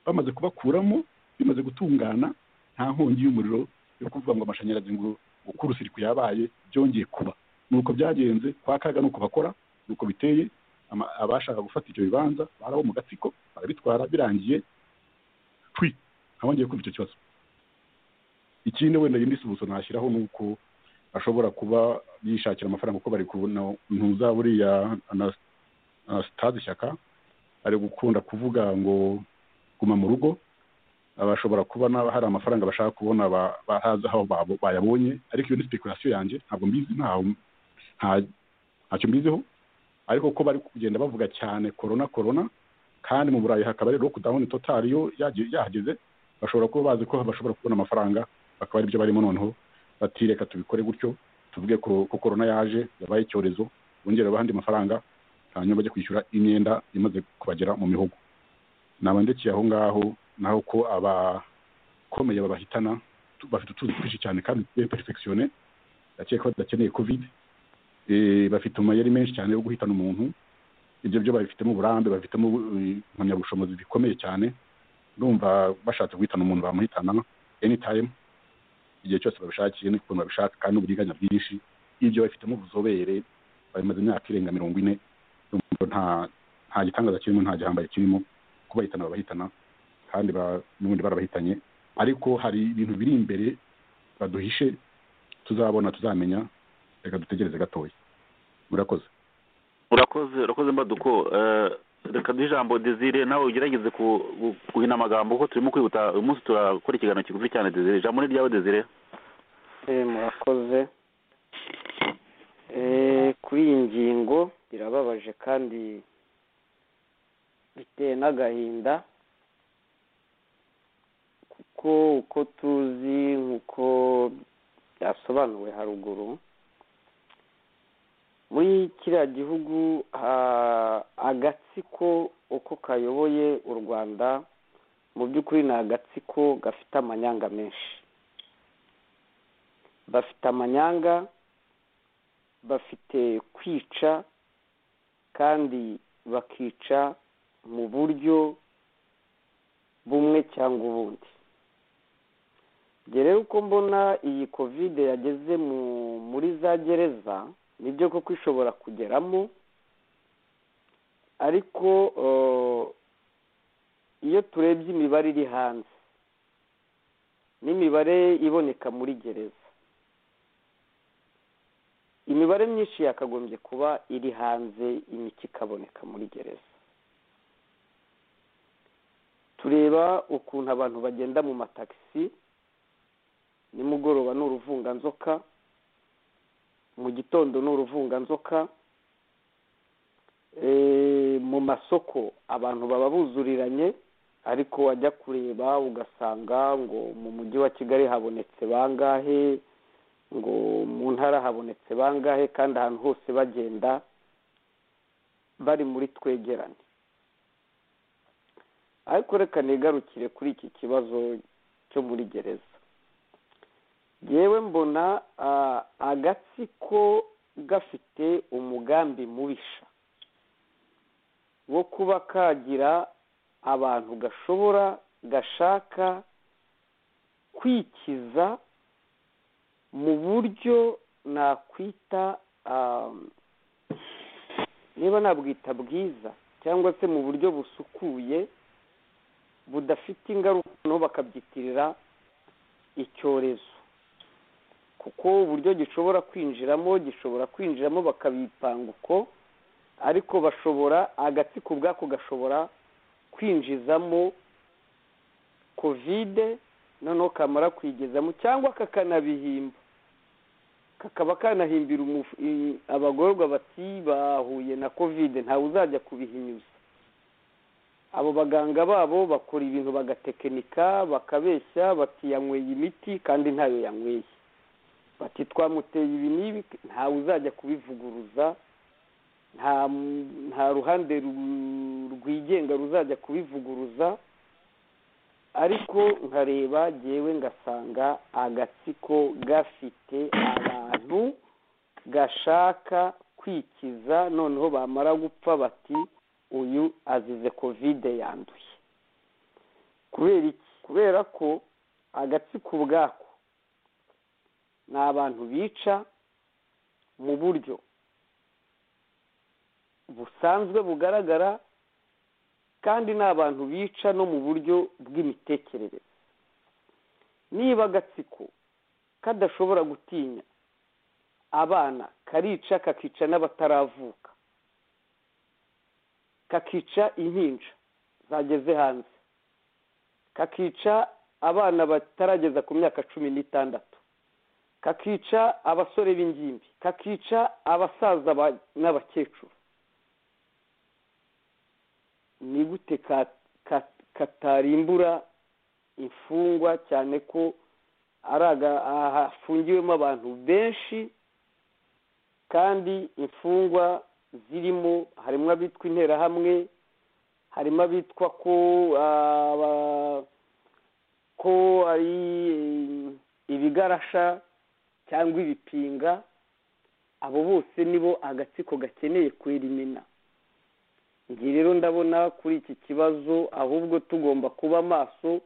E: bamaze kubakuramo bimaze gutungana nta nkongi y'umuriro yo kuvuga ngo amashanyarazi ngo uko urusiriko yabaye byongeye kuba ni uko byagenze kwa kaga ni uko bakora ni uko biteye abashaka gufata ibyo bibanza barabo mu gatsiko barabitwara birangiye twi ntawongeye kumva icyo kibazo ikindi wenda yindi subuso nashyiraho ni uko bashobora kuba yishakira amafaranga kuko bari kubona ntuza buriya sitade ishyaka ari gukunda kuvuga ngo guma mu rugo bashobora kuba hari amafaranga bashaka kubona bahazi aho bayabonye ariko iyo ni sipekurasiyo yanjye ntabwo mbizi ntacyo mbiziho ariko ko bari kugenda bavuga cyane korona korona kandi mu burayi hakaba ari lockdown total yo yahageze bashobora kuba bazi ko bashobora kubona amafaranga bakaba aribyo barimo noneho batireka tubikore gutyo tuvuge ko korona yaje yabaye icyorezo bongera abandi mafaranga hanyuma bajya kwishyura imyenda imaze kubagera mu mihogo nabandekeye aho ngaho naho ko abakomeye babahitana bafite utuzi twinshi cyane kandi perfekisiyone ndakeka ko badakeneye covid bafite amayeri menshi cyane yo guhitana umuntu ibyo byo babifitemo uburambe babifitemo impamyabushobozi bikomeye cyane ndumva bashatse guhitana umuntu bamuhitana anytime igihe cyose babishakiye n'ukuntu babishaka kandi n'uburiganya bwinshi ibyo babifitemo ubuzobere bamaze imyaka irenga mirongo ine nta nta gitangaza kirimo nta gihambaye kirimo ko bahitana babahitana kandi n'ubundi barabahitanye ariko hari ibintu biri imbere baduhishe tuzabona tuzamenya reka dutegereze gatoya murakoze
D: murakoze urakoze mbaduko reka duhe ijambo dezire nawe ugerageze guhina amagambo kuko turimo kwihuta uyu munsi turakora ikiganiro kigufi cyane dezire ijambo ni ryawe dezire
F: murakoze kuri iyi ngingo birababaje kandi biteye n'agahinda kuko uko tuzi nk'uko byasobanuwe haruguru muri kiriya gihugu agatsiko uko kayoboye u rwanda mu by'ukuri ni agatsiko gafite amanyanga menshi bafite amanyanga bafite kwica kandi bakica mu buryo bumwe cyangwa ubundi rero uko mbona iyi kovide yageze muri za gereza nibyo koko ishobora kugeramo ariko iyo turebye imibare iri hanze n'imibare iboneka muri gereza imibare myinshi yakagombye kuba iri hanze imiti ikaboneka muri gereza tureba ukuntu abantu bagenda mu matagisi nimugoroba ni uruvunganzoka mu gitondo ni uruvunganzoka mu masoko abantu baba buzuriranye ariko wajya kureba ugasanga ngo mu mujyi wa kigali habonetse bangahe ngo mu ntara habonetse bangahe kandi ahantu hose bagenda bari muri twegerane ariko reka nigarukire kuri iki kibazo cyo muri gereza yewe mbona agatsiko gafite umugambi mubisha wo kuba kagira abantu gashobora gashaka kwikiza mu buryo nakwita niba nabwita bwiza cyangwa se mu buryo busukuye budafite ingaruka no bakabyitirira icyorezo kuko uburyo gishobora kwinjiramo gishobora kwinjiramo bakabipanga uko ariko bashobora agatsiko ubwako gashobora kwinjizamo kovide noneho kamara kwigezamo cyangwa kakanabihimba kakaba kanahimbira abagororwa bati bahuye na kovide ntawe uzajya kubihinyuza abo baganga babo bakora ibintu bagatekinika bakabeshya bati yanyweye imiti kandi ntayo yanyweye bati twamuteye ibi n'ibi ntawe uzajya kubivuguruza nta ruhande rwigenga ruzajya kubivuguruza ariko nkareba ngewe ngasanga agatsiko gafite abantu gashaka kwikiza noneho bamara gupfa bati uyu azize kovide yanduye kubera iki kubera ko agatsiko ubwako ni abantu bica mu buryo busanzwe bugaragara kandi ni abantu bica no mu buryo bw'imitekerereze niba agatsiko kadashobora gutinya abana karica kakica n'abataravuka kakica impinja zageze hanze kakica abana batarageza ku myaka cumi n'itandatu kakica abasore b'ingimbi kakica abasaza n'abakecuru ni gute katarimbura imfungwa cyane ko hafungiwemo abantu benshi kandi imfungwa zirimo harimo abitwa interahamwe harimo abitwa ko ko ari ibigarasha cyangwa ibipinga abo bose nibo agatsiko gakeneye kwerimina njye rero ndabona kuri iki kibazo ahubwo tugomba kuba maso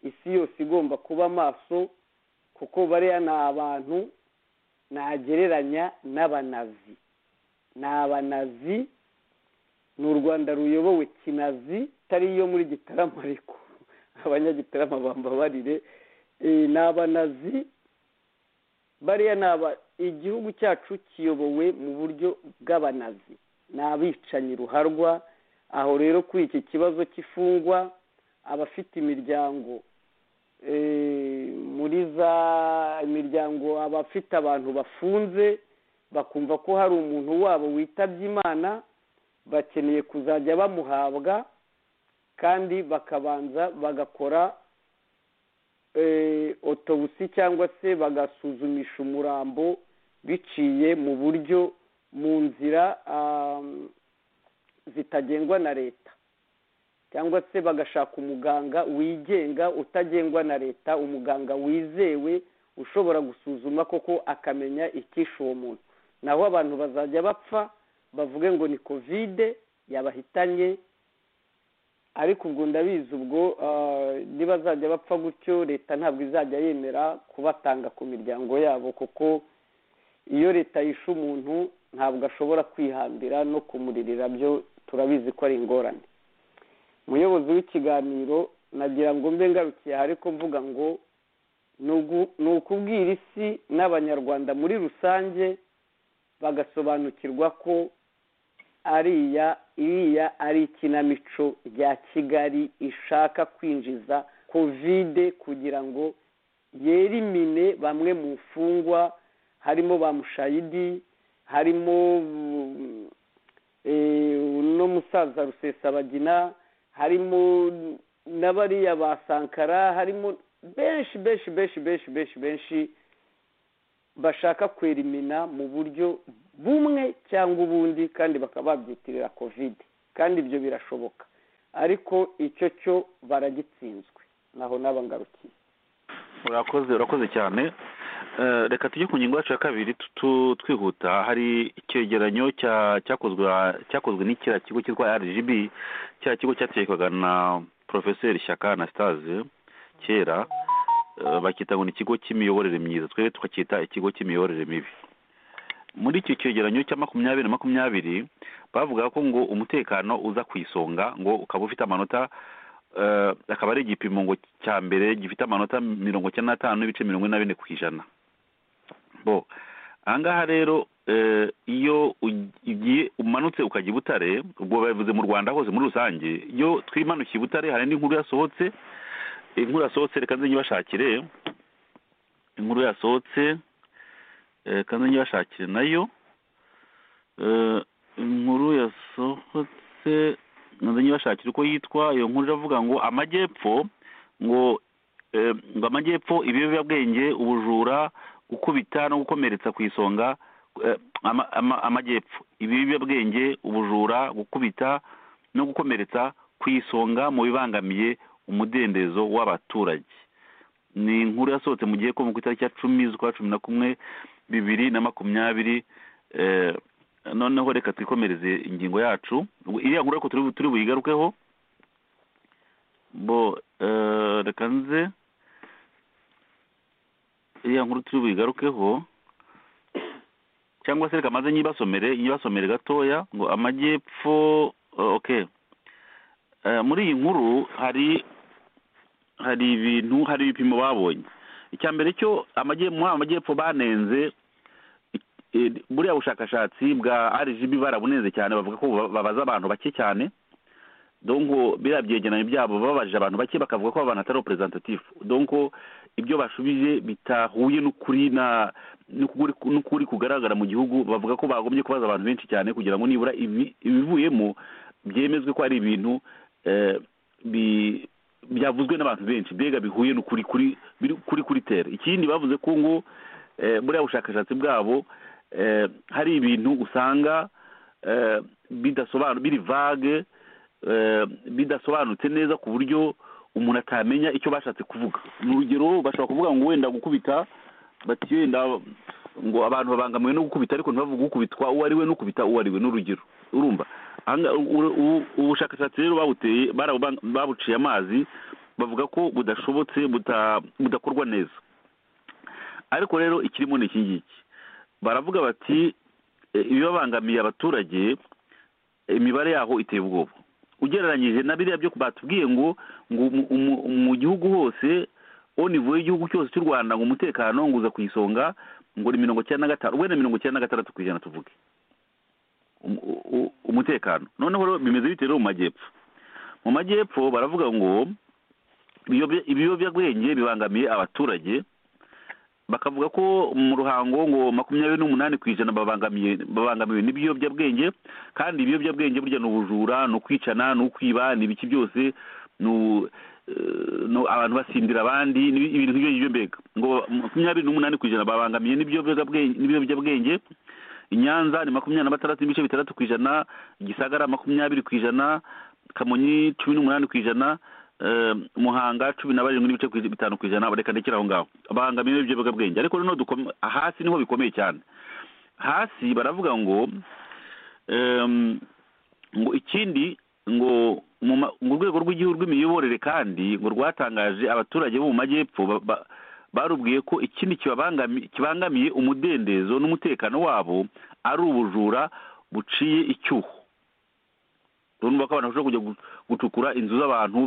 F: isi yose igomba kuba maso kuko bariya ni abantu nagereranya n'abanazi ni abanazi ni u rwanda ruyobowe kinazi itari iyo muri gitarama ariko abanyagitarama bambabarire ni abanazi bariya naba igihugu cyacu kiyobowe mu buryo bw'abanazi ni abicanyi ruharwa aho rero kuri iki kibazo cy'ifungwa abafite imiryango muri za imiryango abafite abantu bafunze bakumva ko hari umuntu wabo witabye imana bakeneye kuzajya bamuhabwa kandi bakabanza bagakora otobusi cyangwa se bagasuzumisha umurambo biciye mu buryo mu nzira zitagengwa na leta cyangwa se bagashaka umuganga wigenga utagengwa na leta umuganga wizewe ushobora gusuzuma koko akamenya icyishe uwo muntu naho abantu bazajya bapfa bavuge ngo ni kovide yabahitanye ariko ubwo ndabizi ubwo nibazajya bapfa gutyo leta ntabwo izajya yemera kubatanga ku miryango yabo kuko iyo leta yishe umuntu ntabwo ashobora kwihambira no kumuririra byo turabizi ko ari ingorane umuyobozi w'ikiganiro nagira ngo mbe ngarukiye aha ariko mvuga ngo ni ukubwira isi n'abanyarwanda muri rusange bagasobanukirwa ko ariya iriya ari ikinamico rya kigali ishaka kwinjiza kovide kugira ngo yerimine bamwe mu mfungwa harimo ba mushayidi harimo n'umusaza rusesabagina harimo n'abariya ba sankara harimo benshi benshi benshi benshi benshi benshi bashaka kwerimina mu buryo bumwe cyangwa ubundi kandi bakaba babyitirira kovide kandi ibyo birashoboka ariko icyo cyo baragitsinzwe naho n'abangarukiye
D: urakoze urakoze cyane reka tujye ku ngingo yacu ya kabiri twihuta hari icyegeranyo cyakozwe n'ikiriya kigo cyitwa rgb cya kigo cyatekwaga na porofeseri shyaka anastase kera bakita ngo ni ikigo cy'imiyoborere myiza twebwe tukacyita ikigo cy'imiyoborere mibi muri icyo cyegeranyo cya makumyabiri na makumyabiri bavuga ko ngo umutekano uza ku isonga ngo ukaba ufite amanota akaba ari igipimo ngo cya mbere gifite amanota mirongo icyenda n'atanu n'ibice mirongo ine na bine ku ijana bo ahangaha rero iyo ugiye umanutse ukajya i butare ubwo babivuze mu rwanda hose muri rusange iyo twimanukiye i butare hari n'inkuru yasohotse inkuru yasohotse reka nze nyibashakire inkuru yasohotse reka nze nyibashakire nayo inkuru yasohotse nze nyibashakira uko yitwa iyo nkuru iravuga ngo amajyepfo ngo ngo amajyepfo ibiyobyabwenge ubujura gukubita no gukomeretsa ku isonga amajyepfo ibiyobyabwenge ubujura gukubita no gukomeretsa ku isonga mu bibangamiye umudendezo w'abaturage ni inkuru yasohotse mu gihe ko mu itariki ya cumi z'ukwa cumi na kumwe bibiri na makumyabiri noneho reka twikomereze ingingo yacu iriya nkuru ariko turi buyigarukeho bo reka nze iriya nkuru turi buyigarukeho cyangwa se reka maze nyibasomere nyibasomere gatoya ngo amajyepfo oke muri iyi nkuru hari hari ibintu hari ibipimo babonye icya mbere cyo muri amajyepfo banenze buriya bushakashatsi bwa rgb barabunenze cyane bavuga ko babaza abantu bake cyane donko biriya byegeranyo byabo babajije abantu bake bakavuga ko abantu atari representative donko ibyo bashubije bitahuye n'ukuri n'ukuri kugaragara mu gihugu bavuga ko bagombye kubaza abantu benshi cyane kugira ngo nibura ibivuyemo byemezwe ko ari ibintu byavuzwe n'abantu benshi mbega bihuye n'ukuri kuri kuri tere ikindi bavuze ko ngo buriya bushakashatsi bwabo hari ibintu usanga biri vage bidasobanutse neza ku buryo umuntu atamenya icyo bashatse kuvuga ni urugero bashobora kuvuga ngo wenda gukubita bati wenda ngo abantu babangamiwe no gukubita ariko ntibavuge ukubitwa uwo ari we n'ukubita uwo ari we n'urugero urumva ubushakashatsi rero babuteye babuciye amazi bavuga ko budashobotse budakorwa neza ariko rero ikirimo ni iki ngiki baravuga bati ibibabangamiye abaturage imibare yaho iteye ubwoba ugereranyije na biriya byo batubwiye ngo mu gihugu hose onivuye y'igihugu cyose cy'u rwanda ngo umutekano ngo uza ku isonga ngo ni mirongo icyenda na gatanu wenda mirongo icyenda na gatandatu ku ijana tuvuge umutekano noneho bimeze bite rero mu majyepfo mu majyepfo baravuga ngo ibiyobyabwenge bibangamiye abaturage bakavuga ko mu ruhango ngo makumyabiri n'umunani ku ijana babangamiwe n'ibiyobyabwenge kandi ibiyobyabwenge burya ni ubujura ni ukwicana ni ukwiba ni ibiki byose abantu basindira abandi ibintu nk'ibyo ngibyo mbega ngo makumyabiri n'umunani ku ijana babangamiye n'ibiyobyabwenge i nyanza ni makumyabiri na batandatu n'ibice bitandatu ku ijana gisagara makumyabiri ku ijana kamonyi cumi n'umunani ku ijana muhanga cumi na barindwi n'ibice bitanu ku ijana reka ndekere aho ngaho abangamiye ibiyobyabwenge ariko noneho hasi niho bikomeye cyane hasi baravuga ngo ngo ikindi ngo urwego rw'igihugu rw'imiyoborere kandi ngo rwatangaje abaturage bo mu majyepfo barubwiye ko ikindi kibangamiye umudendezo n'umutekano wabo ari ubujura buciye icyuho urabona ko abantu bashobora kujya gucukura inzu z'abantu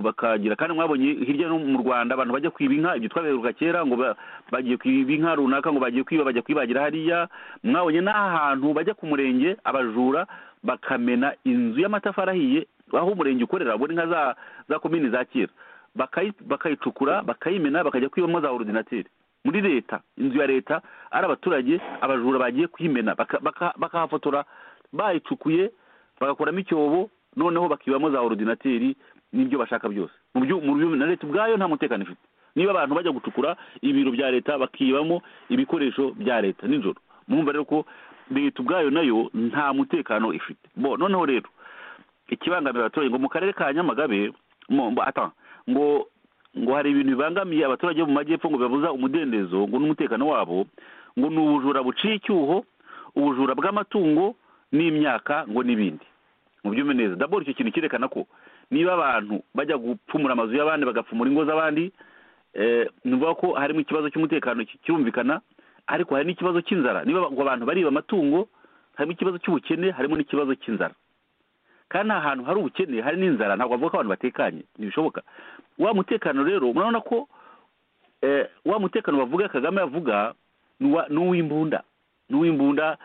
D: bakagira kandi mwabonye hirya no mu rwanda abantu bajya kwiba inka ibyo twaberuka kera ngo bagiye kwiba inka runaka ngo bagiye kwiba bajya kwibagira hariya mwabonye n'ahantu bajya ku murenge abajura bakamena inzu y'amatafari ahiye aho umurenge ukorera abona inka za komini za kera bakayicukura bakayimena bakajya kwibamo za orudinateri muri leta inzu ya leta ari abaturage abajura bagiye kuyimena bakahafotora bayicukuye bagakoramo icyobo noneho bakibamo za orudinateri n'ibyo bashaka byose na leta ubwayo nta mutekano ifite niba abantu bajya gucukura ibiro bya leta bakibamo ibikoresho bya leta nijoro mwumva rero ko leta ubwayo nayo nta mutekano ifite bo noneho rero ikibangamira abaturage ngo mu karere ka nyamagabe ngo ngo hari ibintu bibangamiye abaturage mu majyepfo ngo bibabuza umudendezo ngo n'umutekano wabo ngo ni ubujura buciye icyuho ubujura bw'amatungo n'imyaka ngo n'ibindi mu byumve neza daboro icyo kintu cyerekana ko niba abantu bajya gupfumura amazu y'abandi bagapfumura ingo z'abandi ni ukuvuga ko harimo ikibazo cy'umutekano kirumvikana ariko hari n'ikibazo cy'inzara niba abantu bariba amatungo harimo ikibazo cy'ubukene harimo n'ikibazo cy'inzara kandi nta hantu hari ubukene hari n'inzara ntabwo bavuga ko abantu batekanye ntibishoboka wa mutekano rero murabona ko wa mutekano bavuga kagame avuga ni uw'imbunda ni uw'imbunda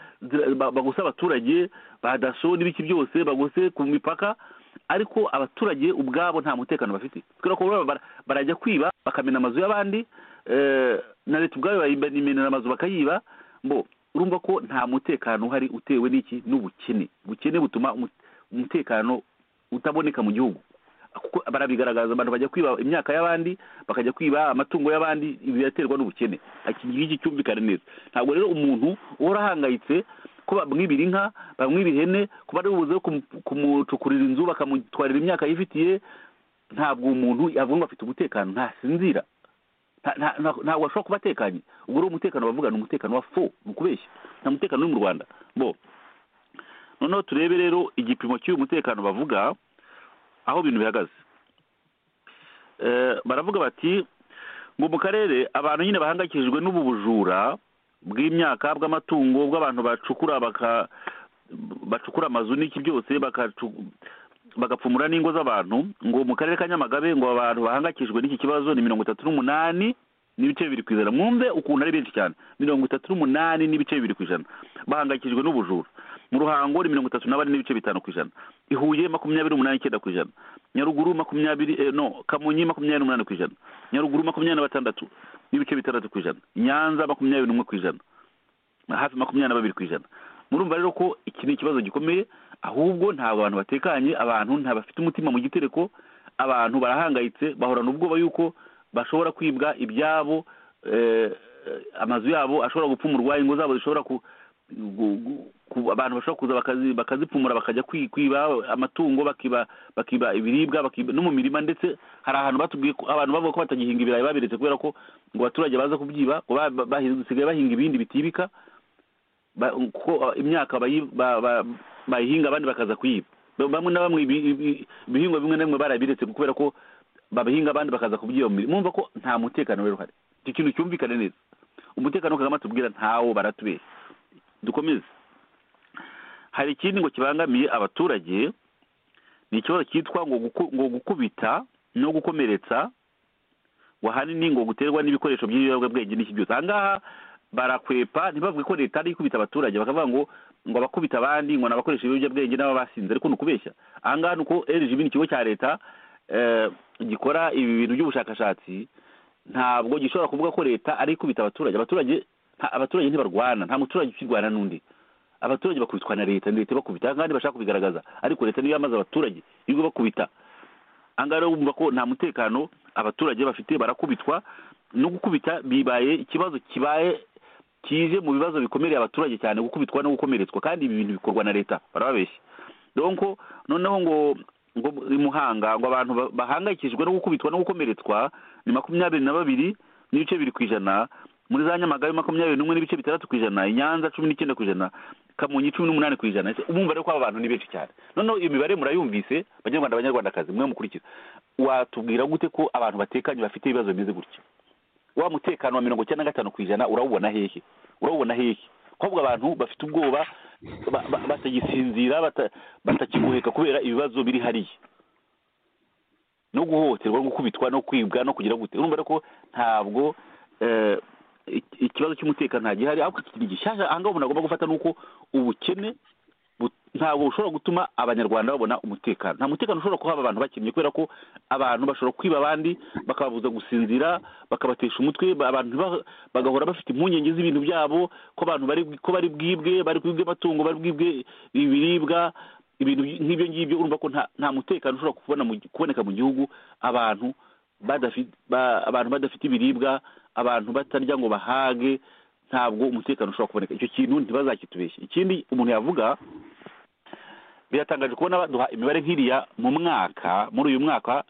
D: bagose abaturage ba daso n'ibiki byose bagose ku mipaka ariko abaturage ubwabo nta mutekano bafite kubera ko barajya kwiba bakamena amazu y'abandi na leta ubwayo bayimenera amazu bakayiba mbo urumva ko nta mutekano uhari utewe n'iki n'ubukene ubukene butuma umutekano utaboneka mu gihugu kuko barabigaragaza abantu bajya kwiba imyaka y'abandi bakajya kwiba amatungo y'abandi ibi biraterwa n'ubukene iki ngiki cyumvikane neza ntabwo rero umuntu uhora ahangayitse ko bamwibira inka bamwibira ihene ko bari bubuze kumucukurira inzu bakamutwarira imyaka yifitiye ntabwo umuntu avuga afite umutekano ntasinzira ntabwo ashobora kuba atekanye ubwo rero umutekano bavuga ni umutekano wa fo ni ukubeshya nta mutekano uri mu rwanda bo noneho turebe rero igipimo cy'uyu mutekano bavuga aho ibintu bihagaze baravuga bati ngo mu karere abantu nyine bahangayikishijwe n'ubu bujura bw'imyaka bw'amatungo bw'abantu bacukura bacukura amazu n'iki byose bagapfumura n'ingo z'abantu ngo mu karere ka nyamagabe ngo abantu bahangayikishijwe n'iki kibazo ni mirongo itatu n'umunani n'ibice bibiri ku ijana mwumve ukuntu ari benshi cyane mirongo itatu n'umunani n'ibice bibiri ku ijana bahangayikishijwe n'ubujura mu ruhango ni mirongo itatu n'abane n'ibice bitanu ku ijana i huye makumyabiri umunani icyenda ku ijana nyaruguru makumyabiri no kamonyi makumyabiri n'umunani ku ijana nyaruguru makumyabiri na batandatu n'ibice bitandatu ku ijana nyanza makumyabiri n'umwe ku ijana hafi makumyabiri na babiri ku ijana murumva rero ko iki ni ikibazo gikomeye ahubwo ntabwo abantu batekanye abantu ntabafite umutima mu gitereko abantu barahangayitse bahorana ubwoba yuko bashobora kwibwa ibyabo amazu yabo ashobora gupfumurwa ingo zabo zishobora abantu bashobora kuza bakazipfumura bakajya kwiba amatungo bakiba ibiribwa no mu mirima ndetse hari ahantu batubwiye ko abantu bavuga ko batagihinga ibirayi babiretse kubera ko ngo abaturage baza kubyiba basigaye bahinga ibindi bitibika kuko imyaka bayihinga abandi bakaza kuyiba bamwe na bamwe ibihingwa bimwe na bimwe barabiretse kubera ko babihinga abandi bakaza kubyiba mu mirima mwumva ko nta mutekano rero uhari icyo kintu cyumvikane neza umutekano kagame atubwira ntawo baratubeshya dukomeze hari ikindi ngo kibangamiye abaturage ni ikibazo cyitwa ngo gukubita no gukomeretsa ngo ahanini ngo guterwa n'ibikoresho by'ibiyobyabwenge n'iki byose ahangaha barakwepa ntibavuge ko leta ari ikubita abaturage bakavuga ngo ngo abakubita abandi ngo ni abakoresha ibiyobyabwenge n'ababasinze ariko ni ukubeshya ahangaha ni uko rgb ni ikigo cya leta gikora ibi bintu by'ubushakashatsi ntabwo gishobora kuvuga ko leta ari ikubita abaturage abaturage abaturage ntibarwana nta muturage ukirwana n'undi abaturage bakubitwa na leta leta ibakubita kandi bashaka kubigaragaza ariko leta niyo yamaze abaturage ibigo bakubita ahangaha rero bumva ko nta mutekano abaturage bafite barakubitwa no gukubita bibaye ikibazo kibaye kije mu bibazo bikomereye abaturage cyane gukubitwa no gukomeretswa kandi ibi bintu bikorwa na leta barababeshya donko noneho ngo ngo i muhanga ngo abantu bahangayikishijwe no gukubitwa no gukomeretswa ni makumyabiri na babiri n'ibice bibiri ku ijana muri za nyamagabe makumyabiri n'umwe n'ibice bitandatu ku ijana i nyanza cumi n'icyenda ku ijana kamonyi cumi n'umunani ku ijana ese umubare w'aba bantu ni benshi cyane noneho iyo mibare murayumvise banyarwanda abanyarwandakazi mwe mukurikiza watubwira gute ko abantu batekanye bafite ibibazo bimeze gutya wa mutekano wa mirongo icyenda na gatanu ku ijana urawubona hehe urawubona hehe ahubwo abantu bafite ubwoba ba- ba- batagisinzira bata- batakigoheka kubera ibibazo biri hariya no guhohoterwa no gukubitwa no kwibwa no kugira gute urumva rero ko ntabwo eh, iki- ikibazo cy'umutekano ntagihari ahubwo ikindi gishyashya aha ngaha umuntu agomba gufata ni uko ubukene bu- ntabwo bushobora gutuma abanyarwanda babona umutekano nta mutekano ushobora kuhaba abantu bakennye kubera ko abantu bashobora kwiba abandi bakababuza gusinzira bakabatesha umutwe ba- abantu ba- bagahora bafite impungenge z'ibintu byabo ko abantu bari ko bari bwibwe bari bwibwe amatungo bari bwibwe ibiribwa ibintu by- nk'ibyo ngibyo urumva ko nta nta mutekano ushobora kubona mu gi- kuboneka mu gihugu abantu badafite ba- abantu badafite ibiribwa abantu batarya ngo bahage ntabwo umutekano ushobora kuboneka icyo kintu ntibazakitubeshye ikindi umuntu yavuga biratangaje kubona baduha imibare nk'iriya mu mwaka muri uyu mwaka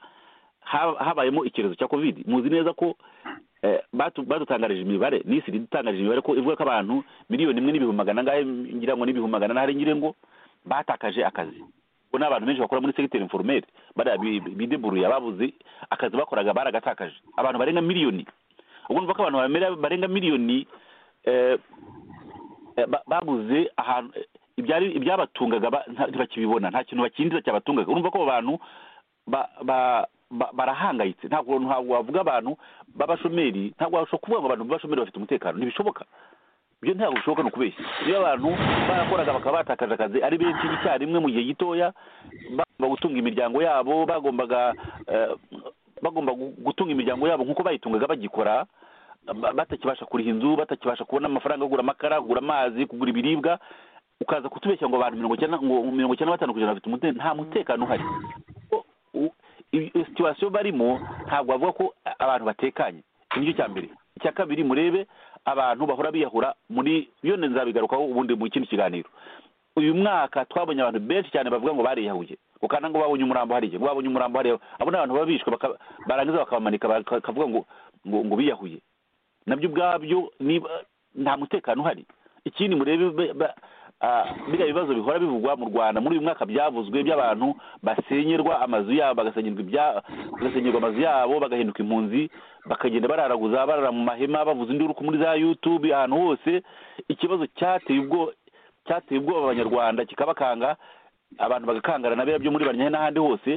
D: ha- habayemo icyorezo cya covid muzi neza ko eh, batu- badutangarije imibare n'isi idutangarije imibare ko ivuga ko abantu miliyoni imwe n'ibihumbi magana angahe ngira ngo n'ibihumbi magana anahari ngira ngo batakaje akazi ubwo ni abantu benshi bakora muri segiteri inforumeri bariya bi- bideburuye ababuze akazi bakoraga baragatakaje abantu barenga miliyoni ubwo numva ko abantu bamera- barenga miliyoni eh, eh, ba- babuze ahantu eh, ibyari ibyabatungaga ba- nta- ntibakibibona nta kintu bakindira cyabatungaga urumva ko abo bantu ba- ba- ba- barahangayitse ntabwo ntabwo wavuga abantu b'abashomeri ntabwo washobora kuvuga ngo abantu b'abashomeri bafite umutekano ntibishoboka ibyo ntabwo bishoboka ni ukubeshya iyo abantu barakoraga bakaba batakaje akazi ari benshi icyarimwe mu gihe gitoya bagomba gutunga imiryango yabo bagombaga eh, bagomba gu- gutunga imiryango yabo nk'uko bayitungaga bagikora ba- batakibasha kuriha inzu batakibasha kubona amafaranga yo kugura amakara kugura amazi kugura ibiribwa ukaza kutubeshya ngo abantu mirongo icyenda ngo mirongo icyenda na batanu kujana bafite umutekano nta mutekano uhari O- u- i- iyo situwasiyo barimo ntabwo bavuga ko a- abantu batekanye nicyo cya mbere icya kabiri murebe abantu bahora biyahura muri iyo ni nzabigarukaho ubundi mu kindi kiganiro uyu mwaka twabonye abantu benshi cyane bavuga ngo bariyahuye ukana ngo babonye umurambo hariya ngo babonye umurambo hariya abo ni abantu baba bishwe baka- barangiza bakabamanika baka- bakavuga ngo ngo ngo biyahuye nabyo ubwabyo niba nta mutekano uhari ikindi murebe be- ba- ah, biriya bibazo bihora bivugwa mu rwanda muri uyu mwaka byavuzwe by'abantu basenyerwa amazu yabo bagasenyerwa ibya- bagasenyerwa amazu yabo bagahinduka impunzi bakagenda bararaguza barara mu mahema bavuza induru ku muri za yutube ahantu hose ikibazo cyateye ubwo cyateye ubwoba abanyarwanda kikabakanga abantu bagakangana na biriya byo muri banyahe n'ahandi hose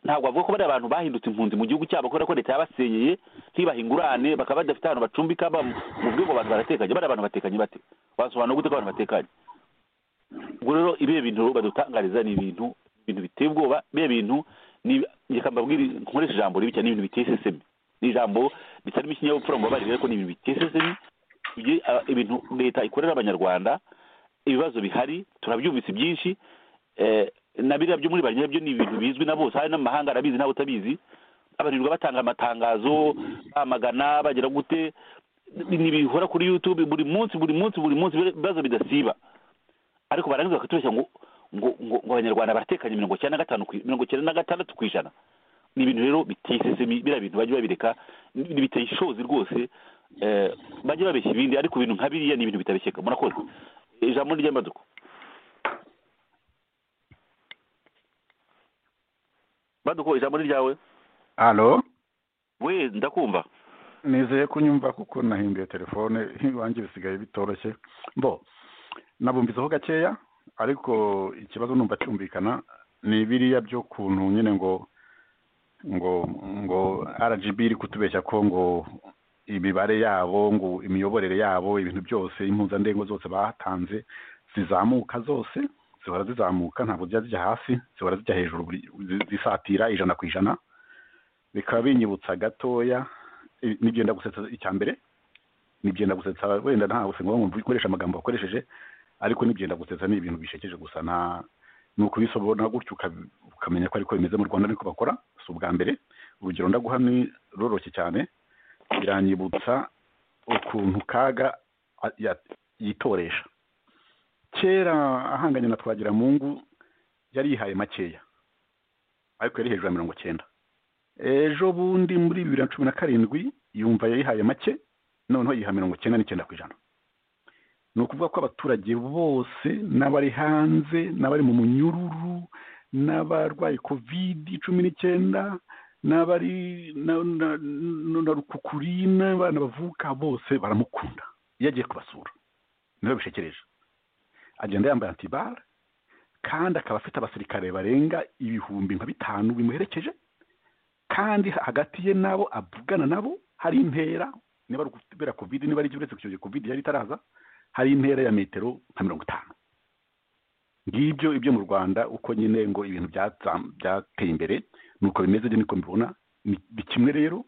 D: ntabwo bavuga ko bariya abantu bahindutse impunzi mu gihugu cyabo kubera ko leta yabasenyeye ntibahe ingurane bakaba badafite ahantu bacumbika ba- mu bwego abantu baratekanye bariya abantu batekanye bate wasobanura gute ko abantu batekanye ubwo rero ibihe bintu badutangariza ni ibintu ibintu biteye ubwoba biriya bintu ni reka mbabwire nkoresha ijambo ribi cyane ni ibintu biteye isesemi ni ijambo ritarimo ikinyabupfura ngo babarire ariko ni ibintu biteye isesemi Ibyo- ah, ibintu leta ikorera abanyarwanda ibibazo bihari turabyumvise byinshi eh, na biriya byo muri bariya byo ni ibintu bizwi na bose hari n'amahanga arabizi nawe utabizi abarirwa batanga amatangazo bamagana bagira gute ni- ni bihora kuri youtube buri munsi buri munsi buri munsi ibibazo bidasiba ariko barangiza bakatubeshya ngo ngo ngo ngo abanyarwanda baratekanye mirongo icyenda na gatanu ku- mirongo icyenda na gatandatu ku ijana ni ibintu rero biteye isesemi biriya bintu bajya babireka ni- biteye ishozi rwose eh, bajya babeshya ibindi ariko ibintu nka biriya ni ibintu bitabeshyeka murakoze ijambo ry'amaduko baduko ijambo ni ryawe
E: alo
D: we ndakumva
E: nizeye kunyumva kuko nahinduye telefone iwanjye bisigaye bitoroshye bo nabumviseho gakeya ariko ikibazo numva cyumvikana ni biriya by'ukuntu nyine ngo ngo ngo rgb iri kutubeshya ko ngo imibare yabo ngo imiyoborere yabo ibintu byose impuzandengo zose batanze zizamuka zose zihora zizamuka ntabwo zijya zijya hasi zihora zijya hejuru buri- zi- zisatira ijana ku ijana bikaba binyibutsa gatoya i- nibyo yenda gusetsa icya mbere nibyo yenda gusetsa wenda nta gusenga ngo ukoresha amagambo wakoresheje ariko nibyo yenda gusetsa ni ibintu bishekeje gusa nta ni ukubisobona gutyo uka- ukamenya ko ariko bimeze mu rwanda ariko bakora si ubwa mbere urugero ndaguha ni roroshye cyane biranyibutsa ukuntu kaga a- ya- yitoresha kera ahanganye na twagiramungu yari yihaye makeya ariko yari hejuru ya mirongo cyenda ejo bundi muri bibiri na cumi na karindwi yumva yayihaye make noneho yiha mirongo icyenda n'icyenda ku ijana ni ukuvuga ko abaturage bose n'abari hanze n'abari mu munyururu n'abarwaye kovidi cumi n'icyenda n'abari na rukukuri n'abana bavuka bose baramukunda iyo agiye kubasura niyo bishekereje agenda yambaye antibara kandi akaba afite abasirikare barenga ibihumbi nka bitanu bimuherekeje kandi hagati ye n'abo avugana nabo hari intera niba ari ukubera kovide niba ari uretse icyo kovide yari itaraza hari intera ya metero nka mirongo itanu ngibyo ibyo mu rwanda uko nyine ngo ibintu byateye imbere nuko bimeze niko mbibona ni kimwe rero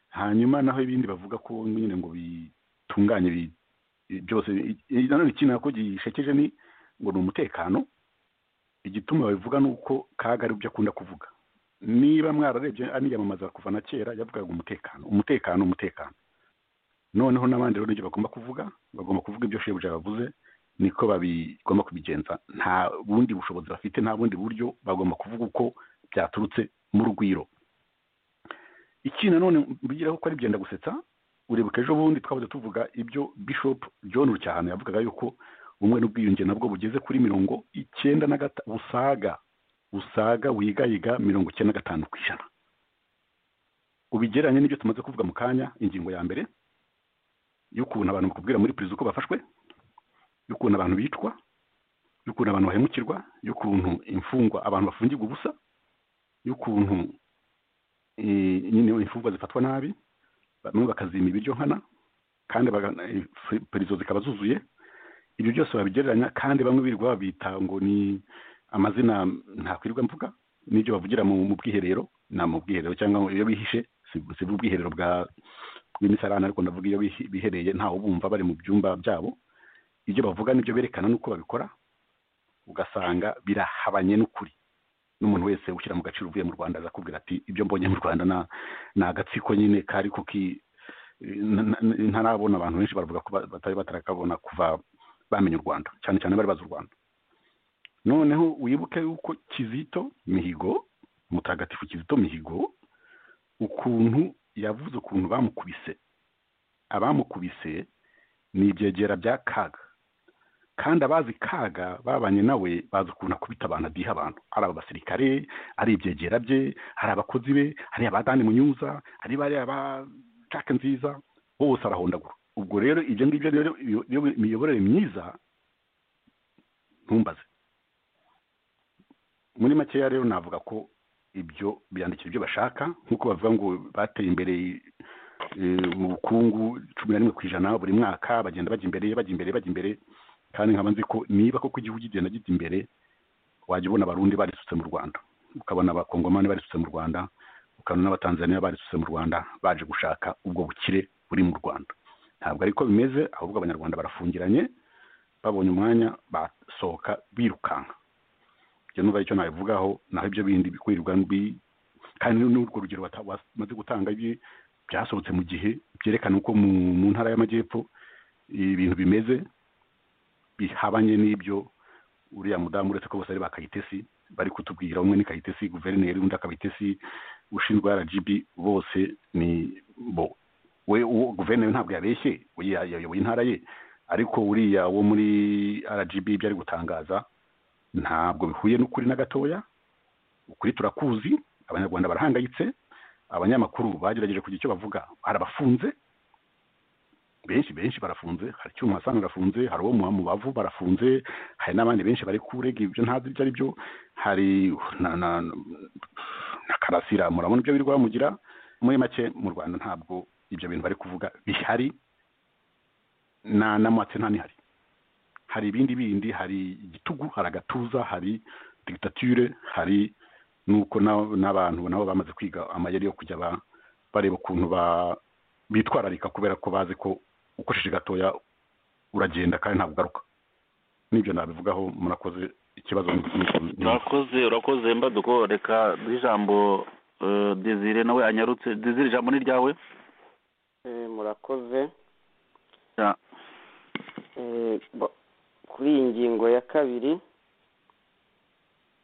E: hanyuma naho ibindi bavuga ko nyine ngo bitunganye byose nanone ikintu nako gishekeje ni ngo ni umutekano igituma babivuga ni uko kaga ari byo akunda kuvuga niba mwararebye aniyamamaza kuva na kera yavugaga umutekano umutekano umutekano noneho n'abandi rero n'ibyo bagomba kuvuga bagomba kuvuga ibyo shebuja bavuze niko bagomba kubigenza nta bundi bushobozi bafite nta bundi buryo bagomba kuvuga uko byaturutse mu rugwiro iki nanone mbigiraho ko ari byenda gusetsa urebuka ejo bundi twabuze tuvuga ibyo bishop john rucyahano yavugaga yuko ubumwe n'ubwiyunge nabwo bugeze kuri mirongo icyenda na gatanu busaga busaga wigayiga mirongo icyenda na gatanu ku ijana ubigereranye n'ibyo tumaze kuvuga mu kanya ingingo ya mbere y'ukuntu abantu bakubwira muri perezida uko bafashwe y'ukuntu abantu bicwa y'ukuntu abantu bahemukirwa y'ukuntu imfungwa abantu bafungirwa ubusa y'ukuntu nyine imfungwa zifatwa nabi bamwe bakazima ibiryo nkana kandi perezida zikaba zuzuye ibyo byose babigereranya kandi bamwe birirwa babita ngo ni amazina ntakwirirwa mvuga n'ibyo bavugira mu bwiherero ni mu bwiherero cyangwa iyo bihishe si ubwiherero bwa bw'imisarane ariko ndavuga iyo bihereye ntawe bumva bari mu byumba byabo ibyo bavuga n'ibyo berekana n'uko babikora ugasanga birahabanye n'ukuri n'umuntu wese ushyira mu gaciro uvuye mu rwanda azakubwira ati ibyo mbonye mu rwanda ni agatsiko nyine kari kuki ntarabona abantu benshi baravuga ko batari batarakabona kuva bamenya u rwanda cyane cyane bari bazi u rwanda noneho wibuke yuko kizito mihigo mutagatifu kizito mihigo ukuntu yavuze ukuntu bamukubise abamukubise ni ibyegera bya kaga kandi abazi kaga babanye nawe bazi ukuntu akubita abantu adiha abantu ari aba basirikare ari ibyegera bye hari abakozi be hari abadani munyuza hari bariya ba cake nziza bose arahondagura ubwo rero ibyo ngibyo rero imiyoborere myiza ntumbaze muri makeya rero navuga ko ibyo byandikira ibyo bashaka nk'uko bavuga ngo bateye imbere mu bukungu cumi na rimwe ku ijana buri mwaka bagenda bajya imbere bajya imbere bajya imbere kandi nkaba nzi ko niba koko igihugu kigenda gita imbere wajya ubona abarundi barisutse mu rwanda ukabona abakongomani barisutse mu rwanda ukabona n'abatanzaniya barisutse mu rwanda baje gushaka ubwo bukire buri mu rwanda ntabwo ariko bimeze ahubwo abanyarwanda barafungiranye babonye umwanya basohoka birukanka ibyo n'ubu aricyo nabivugaho naho ibyo bindi bikurirwa mbi kandi n'urwo rugero bamaze gutanga byasohotse mu gihe byerekana uko mu ntara y'amajyepfo ibintu bimeze bihabanye n'ibyo uriya mudamu uretse ko bose ari ba kayitesi bari kutubwira umwe ni kayitesi guverineri undi akabitesi ushinzwe rgb bose ni bo we guverineri ntabwo yabeshye yayoboye intara ye ariko uriya wo muri rgb ibyo ari gutangaza ntabwo bihuye n'ukuri na gatoya ukuri turakuzi abanyarwanda barahangayitse abanyamakuru bagerageje kugira icyo bavuga hari abafunze benshi benshi barafunze hari icyuma hasa barafunze hari uwo mu bavu barafunze hari n'abandi benshi bari kurega ibyo ntazi ibyo ari byo hari na karasira murabona ibyo birirwa bamugira muri make mu rwanda ntabwo ibyo bintu bari kuvuga bihari n'amatse nta nihari hari ibindi bindi hari igitugu hari agatuza hari dictature hari nuko n'abantu nabo bamaze kwiga amayeri yo kujya bareba ukuntu bitwararika kubera ko bazi ko ukoresheje gatoya uragenda kandi ntabwo ugaruka n'ibyo nabivugaho murakoze ikibazo
D: urakoze urakoze mbaduko reka n'ijambo dezire nawe anyarutse dezire ijambo ni ryawe
F: murakoze kuri iyi ngingo ya kabiri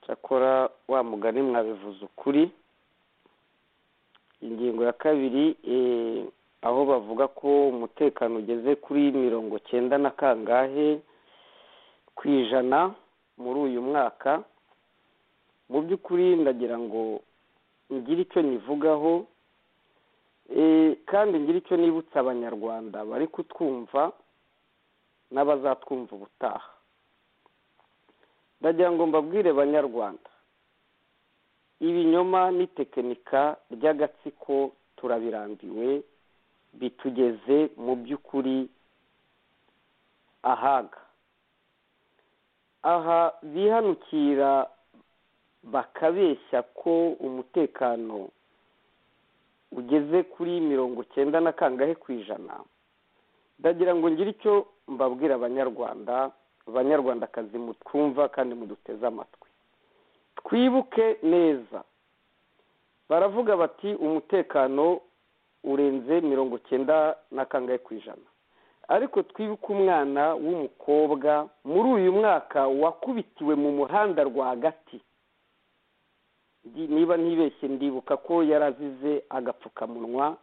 F: cyakora wa mugani mwabivuze ukuri ingingo ya kabiri aho bavuga ko umutekano ugeze kuri mirongo cyenda na kangahe ku ijana muri uyu mwaka mu by'ukuri ndagira ngo ngire icyo nyivugaho kandi ngire icyo nibutsa abanyarwanda bari kutwumva n'abazatwumva ubutaha ndagira ngo mbabwire banyarwanda ibinyoma n'itekinika ry'agatsiko turabirambiwe bitugeze mu by'ukuri ahaga aha bihanukira bakabeshya ko umutekano ugeze kuri mirongo cyenda na kangahe ku ijana ndagira ngo ngire icyo mbabwira abanyarwanda abanyarwandakazi mutwumva kandi muduteze amatwi twibuke neza baravuga bati umutekano urenze mirongo cyenda na kangahe ku ijana ariko twibuke umwana w'umukobwa muri uyu mwaka wakubitiwe mu muhanda rwagati niba ntibeshye ndibuka ko yarazize agapfukamunwa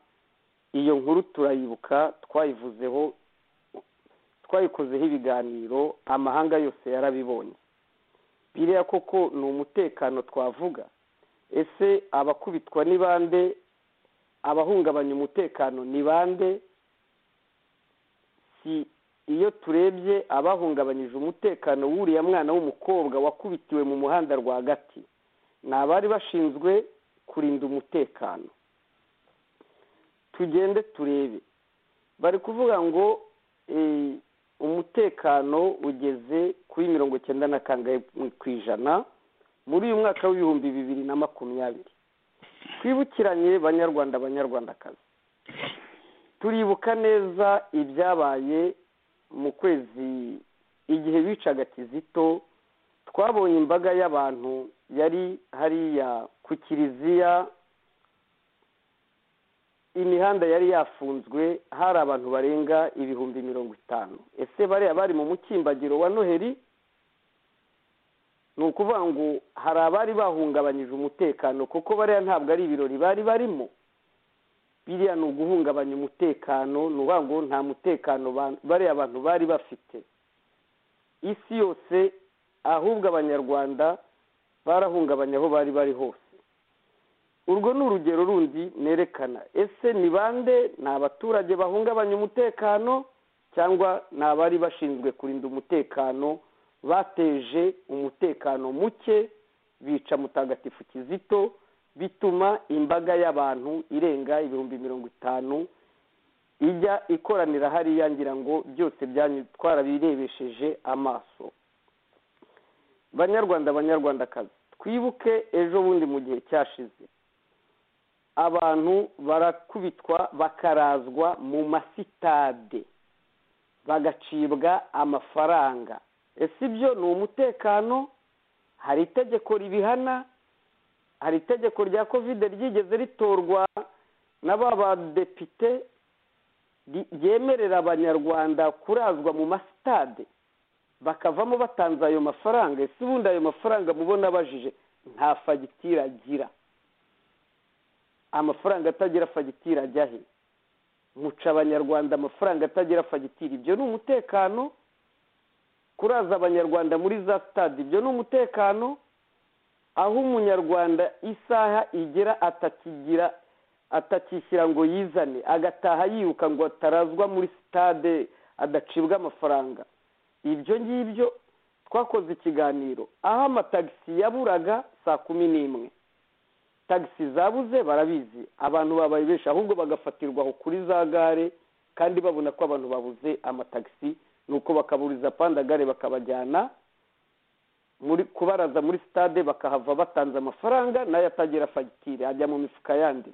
F: iyo nkuru turayibuka twayivuzeho twayikozeho ibiganiro amahanga yose yarabibonye biriya koko ni umutekano twavuga ese abakubitwa ni bande abahungabanya umutekano ni bande si iyo turebye abahungabanyije umutekano w'uriya mwana w'umukobwa wakubitiwe mu muhanda rwagati ni abari bashinzwe kurinda umutekano tugende turebe bari kuvuga ngo umutekano ugeze kuri mirongo icyenda na kangahe ku ijana muri uyu mwaka w'ibihumbi bibiri na makumyabiri twibukiranye banyarwanda banyarwandakazi turibuka neza ibyabaye mu kwezi igihe bicaga kizito twabonye imbaga y'abantu yari hariya ku kiliziya imihanda yari yafunzwe hari abantu barenga ibihumbi mirongo itanu ese bariya bari mu mukimbagiro wa noheli ni ukuvuga ngo hari abari bahungabanyije umutekano kuko bariya ntabwo ari ibirori bari barimo biriya ni uguhungabanya umutekano ni ukuvuga ngo nta mutekano bariya abantu bari bafite isi yose ahubwo abanyarwanda barahungabanya aho bari bari hose urwo ni urugero rundi nerekana ese ni bande ni abaturage bahungabanya umutekano cyangwa ni abari bashinzwe kurinda umutekano bateje umutekano muke bica mutagatifu kizito bituma imbaga y'abantu irenga ibihumbi mirongo itanu ijya ikoranira hariya ngira ngo byose twarabirebesheje amaso banyarwanda banyarwandakazi twibuke ejo bundi mu gihe cyashize abantu barakubitwa bakarazwa mu masitade bagacibwa amafaranga ese ibyo ni umutekano hari itegeko ribihana hari itegeko rya kovide ryigeze ritorwa na ba badepite ryemerera abanyarwanda kurazwa mu masitade bakavamo batanze ayo mafaranga ese ubundi ayo mafaranga mubona abajije nta fagitire agira amafaranga atagira fagitire ajya he muca abanyarwanda amafaranga atagira fagitire ibyo ni umutekano kuraza abanyarwanda muri za sitade ibyo ni umutekano aho umunyarwanda isaha igera atakigira atakishyira ngo yizane agataha yiruka ngo atarazwa muri sitade adacibwa amafaranga ibyo ngibyo twakoze ikiganiro aho amatagisi yaburaga saa kumi n'imwe tagisi zabuze barabizi abantu babaye benshi ahubwo bagafatirwa aho kuri za gare kandi babona ko abantu babuze amatagisi nuko bakaburiza pandagare bakabajyana muri kubaraza muri sitade bakahava batanze amafaranga nayo atagira fagitire ajya mu mifuka yandi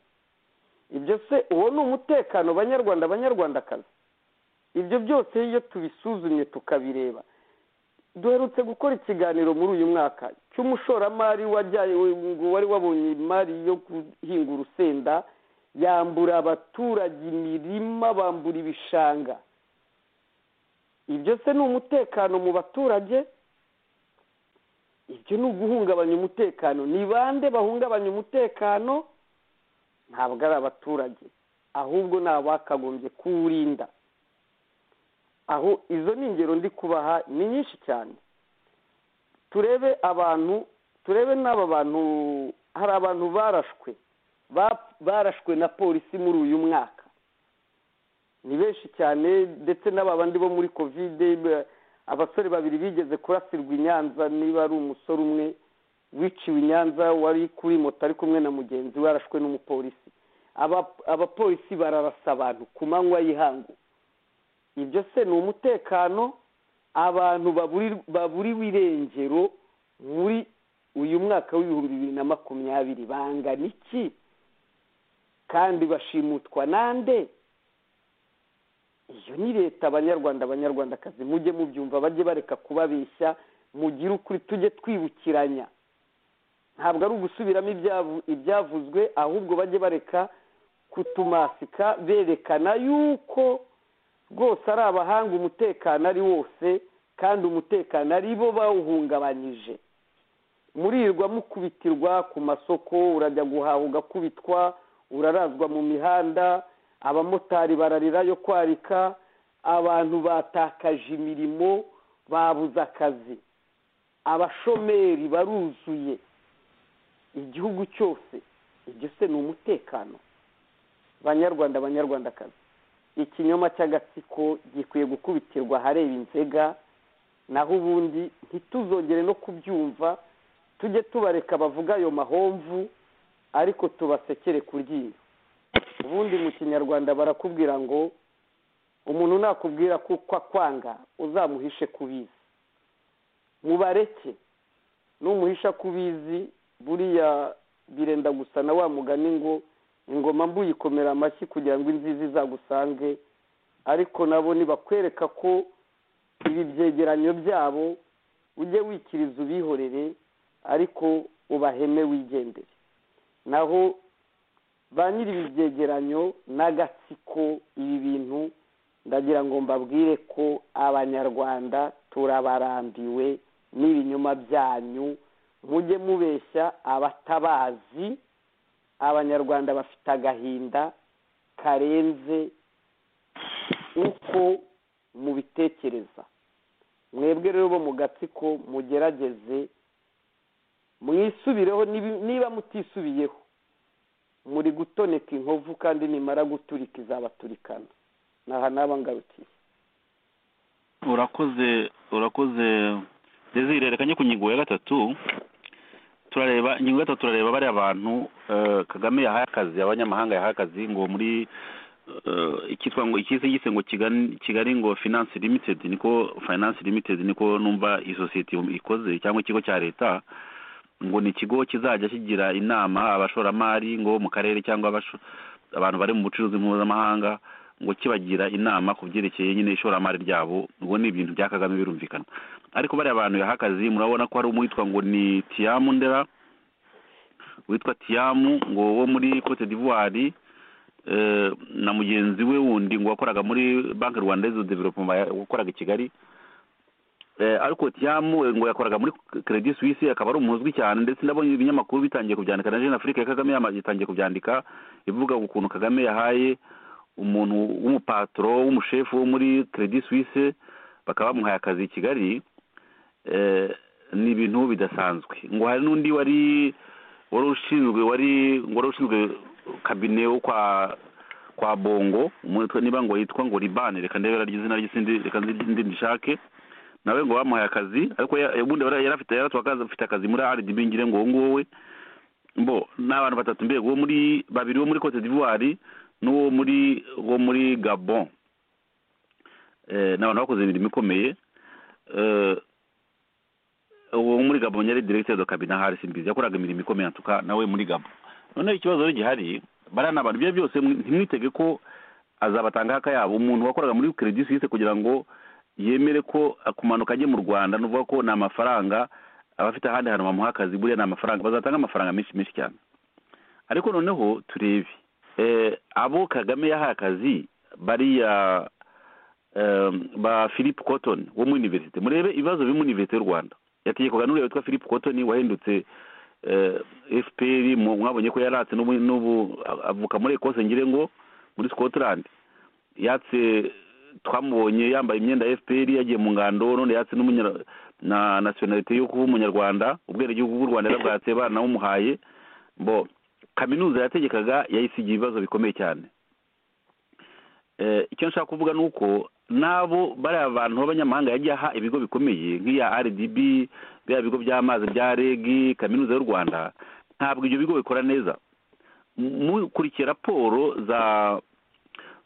F: ibyo se uwo ni umutekano banyarwanda abanyarwandakazi ibyo byose iyo tubisuzumye tukabireba duherutse gukora ikiganiro muri uyu mwaka cy'umushoramari wari wabonye imari yo guhinga urusenda yambura abaturage imirima bambura ibishanga ibyo se ni umutekano mu baturage ibyo ni uguhungabanya umutekano ni bande bahungabanya umutekano ntabwo ari abaturage ahubwo ni abakagombye kuwurinda aho izo ni ingero ndi kubaha ni nyinshi cyane turebe abantu turebe n'aba bantu hari abantu barashwe barashwe na polisi muri uyu mwaka ni benshi cyane ndetse n'aba bandi bo muri kovide abasore babiri bigeze kurasirwa i nyanza niba ari umusore umwe wiciwe i nyanza wari kuri moto ari kumwe na mugenzi we arashwe n'umupolisi abapolisi bararasa abantu ku manywa y'ihangu ibyo se ni umutekano abantu baburiwe irengero muri uyu mwaka w'ibihumbi bibiri na makumyabiri bangana iki kandi bashimutwa nande iyo ni leta abanyarwanda abanyarwandakazi mujye mubyumva bajye bareka kubabeshya mugire ukuri tujye twibukiranya ntabwo ari ugusubiramo ibyavuzwe ahubwo bajye bareka kutumasika berekana yuko rwose ari abahanga umutekano ari wose kandi umutekano ari bo bawuhungabanyije murirwa mukubitirwa ku masoko urajya guhaha ugakubitwa urarazwa mu mihanda abamotari bararira yo kwarika abantu batakaje imirimo babuze akazi abashomeri baruzuye igihugu cyose ibyo se ni umutekano banyarwanda abanyarwandakazi ikinyoma cy'agatsiko gikwiye gukubitirwa ahareba inzega naho ubundi ntituzongere no kubyumva tujye tubareka bavuga ayo mahomvu ariko tubasekere ku ryinyo ubundi mu kinyarwanda barakubwira ngo umuntu nakubwira ko akwanga uzamuhishe kubizi mubareke n'umuhisha kubizi buriya birenda gusa na wa mugani ngo ingoma mbuye ikomera amashyi kugira ngo inzizi izagusange ariko nabo ntibakwereka ko ibi byegeranyo byabo ujye wikiriza ubihorere ariko ubaheme wigendere naho ba nyiri ibi byegeranyo n'agatsiko ibi bintu ndagira ngo mbabwire ko abanyarwanda turabarambiwe n'ibinyoma byanyu mujye mubeshya abatabazi abanyarwanda bafite agahinda karenze uko mubitekereza mwebwe rero bo mu gatsiko mugerageze mwisubireho niba mutisubiyeho muri gutoneka inkovu kandi nimara guturika izabaturikana aha naba ngarukiye
D: urakoze urakoze desire reka njye ku ngingo ya gatatu turareba ingingo gatatu turareba bariya bantu kagame yahaye akazi abanyamahanga yahaye akazi ngo muri icyitwa ngo ikisi gise ngo kigali ngo finance limited niko finance limited niko numva iyi sosiyete ikoze cyangwa ikigo cya leta ngo ni ikigo kizajya kigira inama abashoramari ngo mu karere cyangwa abantu bari mu bucuruzi mpuzamahanga ngo kibagira inama ku byerekeye nyine ishoramari ryabo ngo ni ibintu bya kagame birumvikana ariko bariya abantu yahakaze murabona ko hari umwitwa ngo ni tiyamu ndera witwa tiyamu ngo wo muri cote d'ivoire na mugenzi we wundi ngo wakoraga muri banki rwandaise development wakoraga i kigali ariko tiyamu ngo yakoraga muri Credit Suisse akaba ari umuzwi cyane ndetse ndabonye ibinyamakuru bitangiye kubyandika na Jeune Afrique ya Kagame yatangiye kubyandika ivuga ukuntu Kagame yahaye umuntu w'umupatro w'umushefu wo muri Credit Suisse bakaba bamuhaye akazi i Kigali ni ibintu bidasanzwe ngo hari n'undi wari wari ushinzwe wari wari ushinzwe kabine wo kwa kwa bongo niba ngo yitwa ngo libane reka ndebera ry'izina ry'isindi reka ndi ndishake nawe ngo bamuhaye akazi ariko ubundi yari afite afite akazi muri RDB ngire ngo wowe mbo ni abantu batatu mbega uwo muri babiri wo muri Cote d'Ivoire n'uwo muri wo muri Gabon ni abantu bakoze imirimo ikomeye uwo muri Gabon yari directeur de cabinet Harris Mbizi yakoraga imirimo ikomeye atuka nawe muri Gabon noneho ikibazo rero gihari bariya ni abantu ibyo byose ntimwitege ko azabatangaho akayabo umuntu wakoraga muri Credit Suisse kugira ngo yemere ko kumanuka ajye mu rwanda nuvuga ko ni amafaranga abafite ahandi hantu bamuha akazi buriya ni amafaranga bazatanga amafaranga menshi menshi cyane ariko noneho turebe abo kagame yahaye akazi bariya ba philippe cotton wo muri univerisite murebe ibibazo biri muri univerisite y'u rwanda yategekwaga n'uriya witwa philippe cotton wahindutse fpr mwabonye ko yaratse n'ubu avuka muri ekose ngire ngo muri scotland yatse twamubonye yambaye imyenda ya fpr yagiye mu ngando none yatse n'umunyara na nasiyonalite yo kuba umunyarwanda ubwenegihugu bw'u rwanda yarabwatse banawumuhaye bo kaminuza yategekaga yayisigiye ibibazo bikomeye cyane icyo nshaka kuvuga ni uko n'abo bariya bantu b'abanyamahanga yagiye aha ibigo bikomeye nk'iya rdb biriya bigo by'amazi bya reg kaminuza y'u rwanda ntabwo ibyo bigo bikora neza mukurikiye raporo za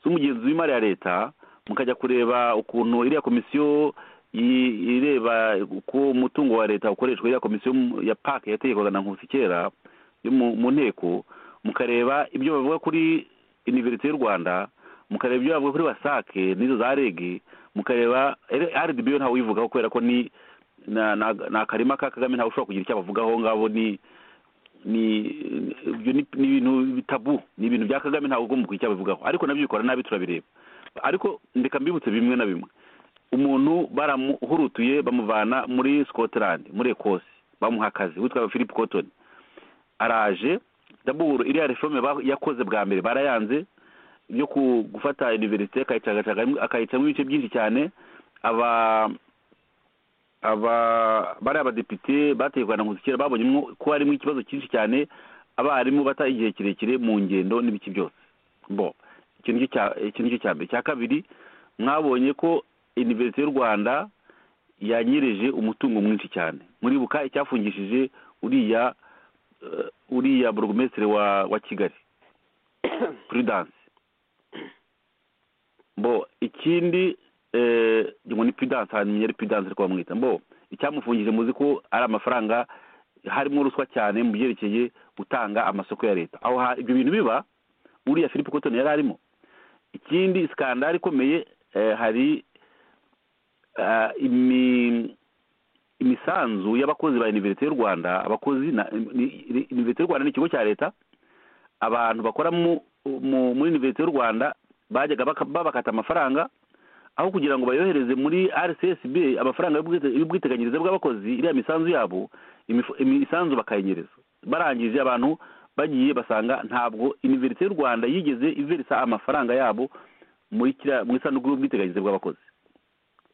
D: z'umugenzi w'imari ya leta mukajya kureba ukuntu iriya komisiyo ireba uko umutungo wa leta ukoreshwa iriya komisiyo ya pake yategekwaga na nkusi kera yo mu nteko mukareba ibyo bavuga kuri iniverisite y'u rwanda mukareba ibyo bavuga kuri wasake n'izo za regi mukareba rdb yo ntawe uyivugaho kubera ko ni ni akarima ka kagame ntawe ushobora kugira icyo abavugaho ngabo ni ni ni ibintu bitabu ni ibintu bya kagame ntawe ugomba kugira icyo abivugaho ariko nabyo bikora nabi turabireba ariko ndeka mbibutse bimwe na bimwe umuntu baramuhurutuye bamuvana muri scotland muri ecosse bamuha akazi witwa philip cotton araje daburu iriya reforme yakoze bwa mbere barayanze yo gufata iniverisite akayicamo ibice byinshi cyane aba aba bari abadepite bategurwa na nkusikera babonyemo ko harimo ikibazo cyinshi cyane abarimu bata igihe kirekire mu ngendo n'ibiki byose bo icyo ngicyo cya mbere cya kabiri mwabonye ko iniverisite y'u rwanda yanyereje umutungo mwinshi cyane muribuka icyafungishije uriya uriya burugumesitiri wa kigali prudence mbo ikindi ngo ni pidanse hanyuma ari pidanse ariko bamwita mbo icyamufungije muzi ko ari amafaranga harimo ruswa cyane mu byerekeye gutanga amasoko ya leta aho ibyo bintu biba uriya philippe cotton yari arimo ikindi sikandari ikomeye hari imisanzu y'abakozi ba iniverisite y'u rwanda abakozi iniverisite y'u rwanda ni ikigo cya leta abantu bakora muri iniverisite y'u rwanda bajyaga babakata amafaranga aho kugira ngo bayohereze muri rcsb amafaranga y'ubwiteganyirize bw'abakozi iriya misanzu yabo imisanzu bakayinyereza barangije abantu bagiye basanga ntabwo iniverisite y'u rwanda yigeze iverisa amafaranga yabo muri mu isanduku y'ubwiteganyirize bw'abakozi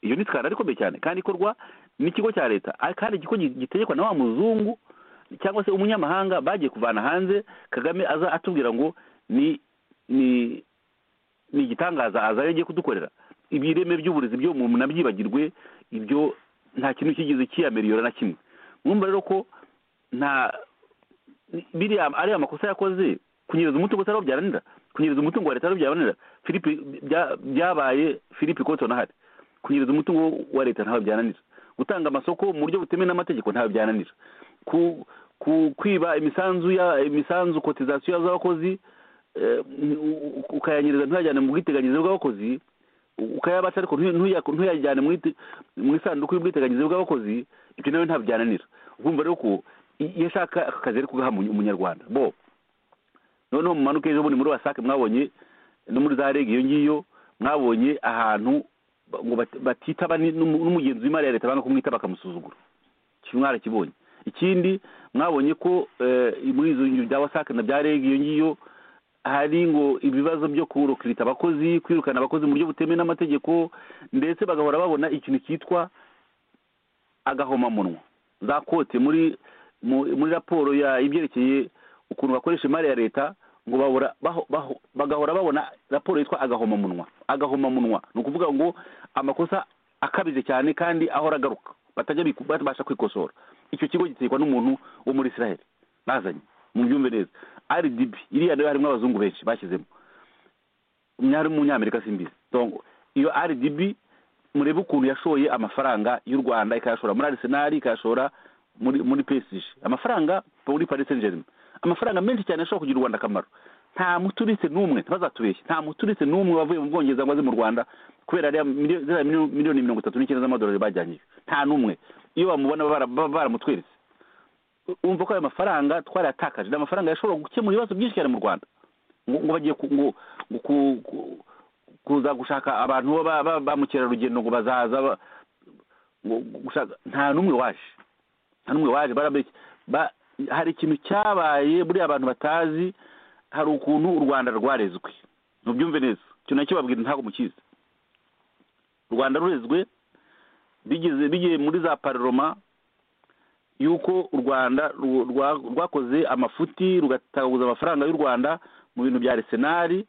D: iyo ni sikandari ikomeye cyane kandi ikorwa n'ikigo cya leta kandi ikigo gitegekwa na wa muzungu cyangwa se umunyamahanga bagiye kuvana hanze kagame aza atubwira ngo ni ni ni igitangaza aza agiye kudukorera ibireme by'uburezi byo mu nabyibagirwe ibyo nta kintu kigeze kiyameriyora na kimwe mwumva rero ko nta biriya ari amakosa yakoze kunyereza umutungo utari byaranira kunyereza umutungo wa leta utari byaranira filipe byabaye filipe kotona hari kunyereza umutungo wa leta ntawe byananira gutanga amasoko mu buryo butemewe n'amategeko ntawe byananira kwiba imisanzu ya imisanzu kotizasiyo z'abakozi ukayanyereza ntuyajyane mu bwiteganyirize bw'abakozi ukayabaca ariko ntuyajyane mu isanduku y'ubwiteganyirize bw'abakozi ibyo nawe ntabwo byananira ukumva rero ko iyo ashaka aka kazi ari kugaha umunyarwanda bo noneho mu manuka ejo bundi muri wasake mwabonye no muri za rege iyo ngiyo mwabonye ahantu ngo batitaba n'umugenzi w'imari ya leta banga kumwita bakamusuzugura mwarakibonye ikindi mwabonye ko muri izo nzu bya wasake na bya rege iyo ngiyo hari ngo ibibazo byo kurukirita abakozi kwirukana abakozi mu buryo butemewe n'amategeko ndetse bagahora babona ikintu cyitwa agahomamunwa za kote muri muri raporo y'ibyerekeye ukuntu bakoresha imari ya leta ngo bagahora babona raporo yitwa agahomamunwa agahomamunwa ni ukuvuga ngo amakosa akabije cyane kandi ahora agaruka batajya babasha kwikosora icyo kigo gitegekwa n'umuntu wo muri israel nazanye mu byumve neza rdb iriya nayo harimo abazungu benshi bashyizemo hari umunyamerika simbizi iyo rdb murebe ukuntu yashoye amafaranga y'u rwanda ikayashora muri arisenali ikayashora muri pesije amafaranga muri parisenjerime amafaranga menshi cyane ashobora kugira u rwanda akamaro nta muturiste n'umwe ntibazatubeshye nta muturiste n'umwe wavuye mu bwongereza ngo aze mu rwanda kubera ziriya miliyoni mirongo itatu n'icyenda z'amadolari bajyanyije nta n'umwe iyo bamubona baba baramutweretse wumva ko ayo mafaranga twarayatakaje ni amafaranga yashobora gukemura ibibazo byinshi cyane mu rwanda ngo bagiye kuza gushaka abantu ba mukerarugendo ngo bazaza nta n'umwe waje nta n'umwe waje hari ikintu cyabaye buriya abantu batazi hari ukuntu u rwanda rwarezwe mubyumve neza icyo nacyo babwira ntabwo mukizi u rwanda rurezwe bigeze bigiye muri za pararoma y'uko u rwanda ru- rwa- rwakoze amafuti rugataguza amafaranga y'u rwanda mu bintu bya arsenal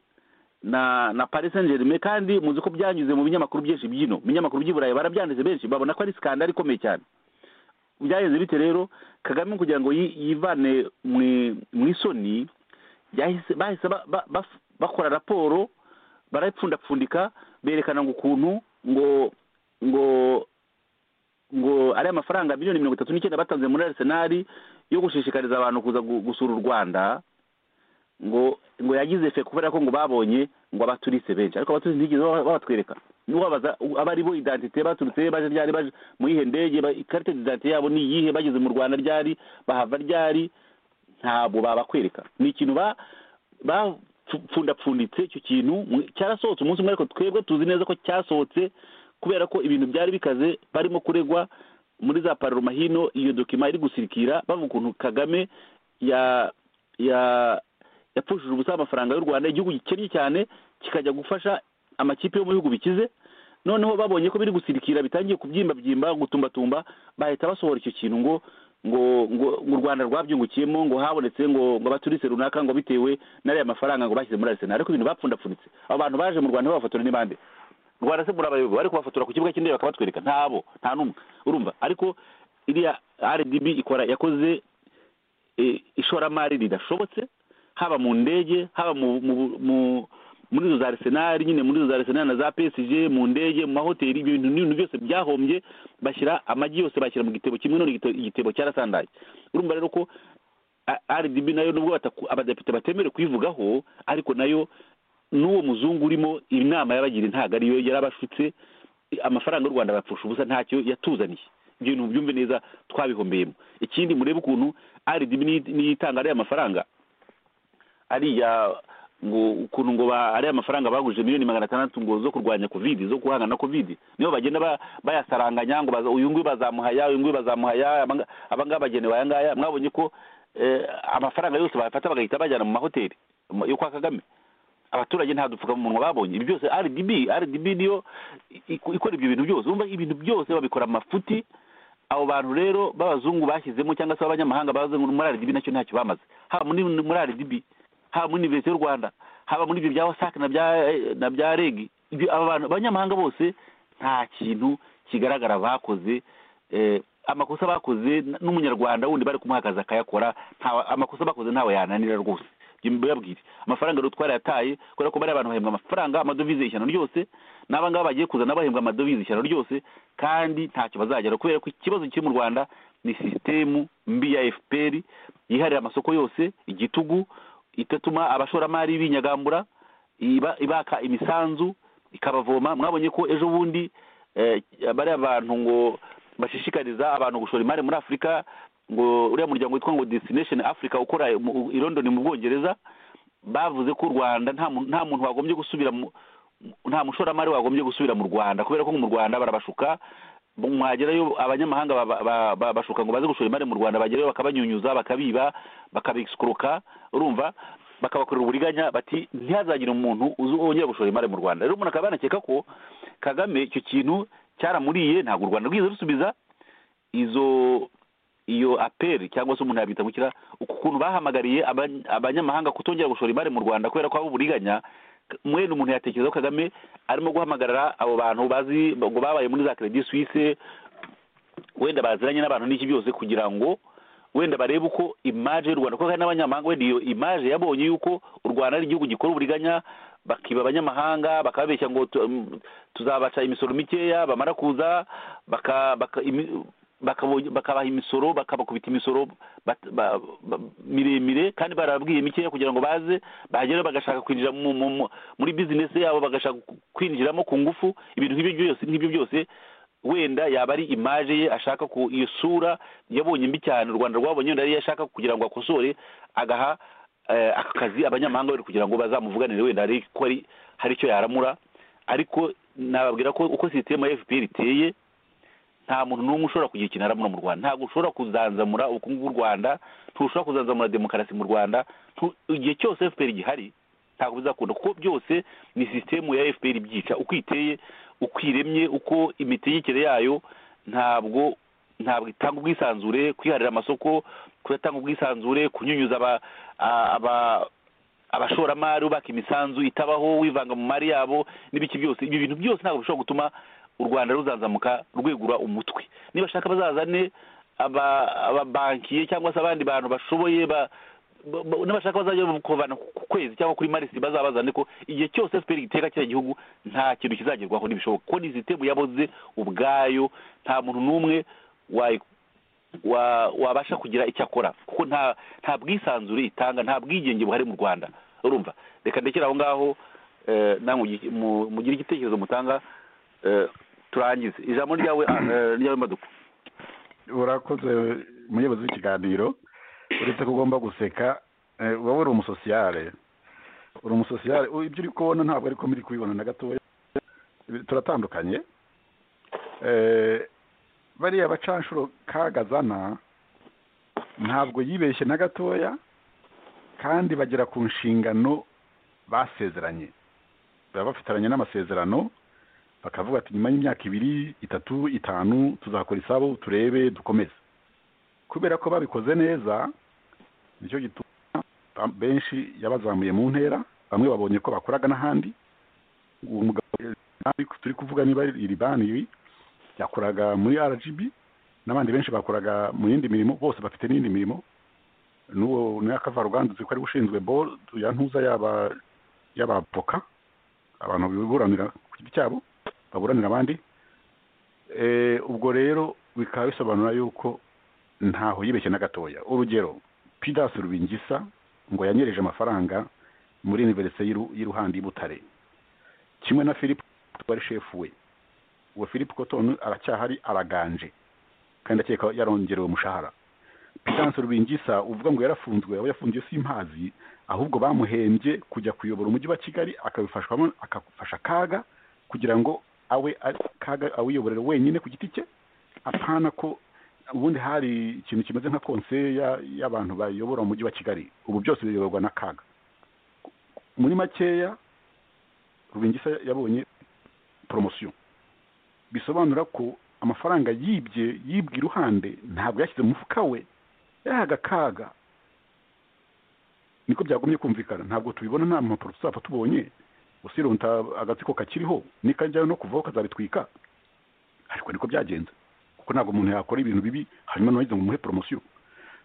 D: na na paris saint germain kandi muzi ko byanyuze mu binyamakuru byinshi byino mu binyamakuru by'i burayi barabyanditse benshi babona ko ari sikandari ikomeye cyane byagenze bite rero kagame kugira ngo yi- yivane mu- mu isoni yahise- bahise ba- ba- baf- bakora raporo barapfundapfundika berekana ngo ukuntu ngo ngo ngo ari amafaranga miliyoni mirongo itatu n'icyenda batanze muri arisenali yo gushishikariza abantu kuza gu- gusura u rwanda ngo ngo yagize fe kubera ko ngo babonye ngo abaturise benshi ariko abaturise ntigeze baba- babatwereka n'ubabaza aba ari bo identite baturutse baje ryari baje muri ihe ndege ba- ikarita d'identité yabo ni iyihe bageze mu rwanda ryari bahava ryari ntabwo babakwereka ni ikintu ba bapfundapfunditse icyo kintu mu- cyarasohotse umunsi umwe ariko twebwe tuzi neza ko cyasohotse kubera ko ibintu byari bikaze barimo kuregwa muri za pararoma hino iyo dokima iri gusirikira bavuga ukuntu kagame ya ya yapfushije ubusa amafaranga y'u rwanda igihugu gikennye cyane kikajya gufasha amakipe yo mu bihugu bikize noneho babonye ko biri gusirikira bitangiye kubyimbabyimba gutumbatumba bahita basohora icyo kintu ngo ngo ngo ngo u rwanda rwabyungukiyemo ngo habonetse ngo ngo abaturise runaka ngo bitewe n'ariya mafaranga ngo bashyize muri arisenali ariko ibintu bapfundapfunitse abo bantu baje mu rwanda babafotora ni bande rwanda se murabayoboye bari kubafotora ku kibuga cy'indege bakabatwereka ntabo nta n'umwe urumva ariko iriya rdb ikora yakoze eh, ishoramari ridashobotse haba mu ndege haba mu mu- mu- muri izo za arisenali nyine muri izo za arisenali na za pesije mu ndege mu mahoteli ibyo bintu n'ibintu byose byahombye bashyira amagi yose bashyira mu gitebo kimwe none igite- igitebo cyarasandaye urumva rero ko A- rdb nayo nubwo bataku- abadepite batemerewe kuyivugaho ariko nayo n'uwo muzungu urimo inama yabagira ntabwo ariyo yari abashutse amafaranga y'u rwanda bapfusha ubusa ntacyo yatuzaniye ibyo bintu byumve neza twabihombeyemo ikindi murebe ukuntu rdb niyi- niyitanga ariya mafaranga ariya ngo ukuntu ngo ba- ariya mafaranga bagurije miliyoni magana atandatu ngo zo kurwanya covid zo guhangana na covid nibo bagenda ba- bayasaranganya ngo baza- uyu nguyu bazamuhaya uyu nguyu bazamuhaya abanga- abangaba bagenewe aya ngaya mwabonye ko eh, amafaranga yose bayafata bagahita bajyana mu mahoteli mu- yo kwa kagame abaturage nta dupfukamunwa babonye ibi byose rdb rdb niyo i- i- ikora ibyo bintu byose urumva ibintu byose babikora amafuti abo bantu rero b'abazungu bashyizemo cyangwa se abanyamahanga baze muri rdb nacyo ntacyo bamaze haba muri muri rdb haba muri universite y'u rwanda haba muri ibyo bya wasac na bya na bya reg ibyo aba bantu abanyamahanga bose nta kintu kigaragara bakoze eh, amakosa bakoze n- n'umunyarwanda wundi bari kumuhagaza akayakora ntawe- amakosa bakoze ntawe yananira rwose mbabwire amafaranga rero twarayataye kubera ko bariya abantu bahembwa amafaranga amadovize ishyano ryose n'aba ngaba bagiye kuzana bahembwa amadovize ishyano ryose kandi ntacyo bazagera kubera ko ikibazo kiri mu rwanda ni sisitemu mbi ya fpr yiharira amasoko yose igitugu itatuma abashoramari binyagambura iba- ibaka imisanzu ikabavoma mwabonye ko ejo bundi eh, bariya bantu ngo bashishikariza abantu gushora imari muri afurika ngo uriya muryango witwa ngo destination africa ukora mu- i london mu bwongereza bavuze ko u rwanda nta muntu- nta muntu wagombye gusubira mu nta mushoramari wagombye gusubira mu rwanda kubera ko mu rwanda barabashuka mwagerayo abanyamahanga ba- ba- ba- bashuka ngo baze gushora imari mu rwanda bagerayo bakabanyunyuza bakabiba bakabisikuruka urumva bakabakorera uburiganya bati ntihazagire umuntu uzi- wongera gushora imari mu rwanda rero umuntu akaba yanakeka ko kagame icyo kintu cyaramuriye ntabwo u rwanda rwize rusubiza izo iyo aperi cyangwa se umuntu yabyita mu kira ukuntu bahamagariye abany- abanyamahanga kutongera gushora imari mu rwanda kubera ko haba uburiganya mwene umuntu yatekereza ko kagame arimo guhamagarira abo bantu bazi ngo babaye muri za credit suisse wenda baziranye n'abantu n'iki byose kugira ngo wenda barebe uko imaje y'u rwanda kuko hari n'abanyamahanga wenda iyo imaje yabonye yuko u rwanda ari igihugu gikora uburiganya bakiba abanyamahanga bakababeshya ngo tu- mm, tuzabaca imisoro mikeya bamara kuza baka- baka- imi- bakabo- bakabaha imisoro bakabakubita imisoro bat- ba- ba- miremire kandi barababwiye mikeya kugira ngo baze bagera bagashaka kwinjira mu- mu- mu- muri bizinesi yabo bagashaka kwinjiramo ku ngufu ibintu nk'ibyo byose nk'ibyo byose wenda yaba ari imaje ye ashaka ku iyo sura yabonye mbi cyane u rwanda rwabonye wenda ariyo ashaka kugira ngo akosore agaha eh, aka kazi abanyamahanga wenda kugira ngo bazamuvuganire wenda hari ko ari hari icyo yaramura ariko nababwira ko uko sisiteme ya fpr iteye nta muntu n'umwe ushobora kugira ikintu aramura mu rwanda ntabwo ushobora kuzanzamura ubukungu bw'u rwanda ntushobora kuzanzamura demokarasi mu rwanda ntu- igihe cyose fpr gihari ntabwo bizakunda kuko byose ni sisitemu ya fpr ibyica uko iteye uko iremye uko imitegekere yayo ntabwo ntabwo itanga ubwisanzure kwiharira amasoko kudatanga ubwisanzure kunyunyuza aba- aba- abashoramari bubaka imisanzu itabaho wivanga mu mari yabo n'ibiki byose ibi bintu byose ntabwo bishobora gutuma u rwanda ruzanzamuka rwegura umutwe nibashaka bazazane aba- ababankiye cyangwa se abandi bantu bashoboye ba- ba- ba- n'abashaka bazajya kubana ku kwezi cyangwa kuri marisi bazabazane ko igihe cyose fpr gitera kiriya gihugu nta kintu kizagerwaho ntibishoboka kuko ni sisitemu yaboze ubwayo nta muntu n'umwe wayi- wa- wabasha kugira icyo akora kuko nta nta bwisanzure itanga nta bwigenge buhari mu rwanda urumva reka ndekere aho ngaho eh, namwe mugi- mu- mugire igitekerezo mutanga eh, turangize ijambo ryawe eh, ryawe maduka
E: urakoze umuyobozi w'ikiganiro uretse ko ugomba guseka eh, uba uri umusosiyare uri umusosiyare u- ibyo uri kubona ntabwo ariko muri kubibona na gatoya Ibi- turatandukanye Eh, bariya bacanshuro kagazana ntabwo yibeshye na gatoya kandi bagera ku nshingano basezeranye baba bafitaranye n'amasezerano bakavuga ati nyuma y'imyaka ibiri itatu itanu tuzakora isabo turebe dukomeze kubera ko babikoze neza nicyo gituma ba- benshi yabazamuye mu ntera bamwe babonye ko bakoraga n'ahandi uwo mugabo nabi turi kuvuga niba ari iri bani ibi yakoraga muri rgb n'abandi benshi bakoraga mu yindi mirimo bose bafite n'indi mirimo n'uwo n'akavaruganda uzi ko ari we ushinzwe bol ya ntuza yaba y'abavoka abantu biburanira ku giti cyabo baburanira abandi Eh, ubwo rero bikaba bisobanura yuko ntaho yibeshye na gatoya urugero pidasi rubingisa ngo yanyereje amafaranga muri iniverisite y'iruhande y'i butare kimwe na philip wari shefu we uwo philip cotton aracyahari araganje kandi akeka yarongerewe umushahara pidasi rubingisa uvuga ngo yarafunzwe abo yafungiye simpazi ahubwo bamuhembye kujya kuyobora umujyi wa kigali akabifashwamo akafasha akaga kugira ngo awe ari- kaga awiyoborera wenyine ku giti cye apana ko ubundi hari ikintu kimeze nka konseya y'abantu bayobora umujyi wa kigali ubu byose biyoborwa na kaga muri makeya rubingisa yabonye poromosiyo bisobanura ko amafaranga yibye yibwe iruhande ntabwo yashyize mu mufuka we yahaga kaga niko byagumye kumvikana ntabwo tubibona nta mpapuro tuzapfa tubonye usirunta agatsiko kakiriho nikajya no kuvaho kazabitwika ariko niko byagenze kuko ntabwo umuntu yakora ibintu bibi hanyuma ntibagize ngo umuhe poromosiyo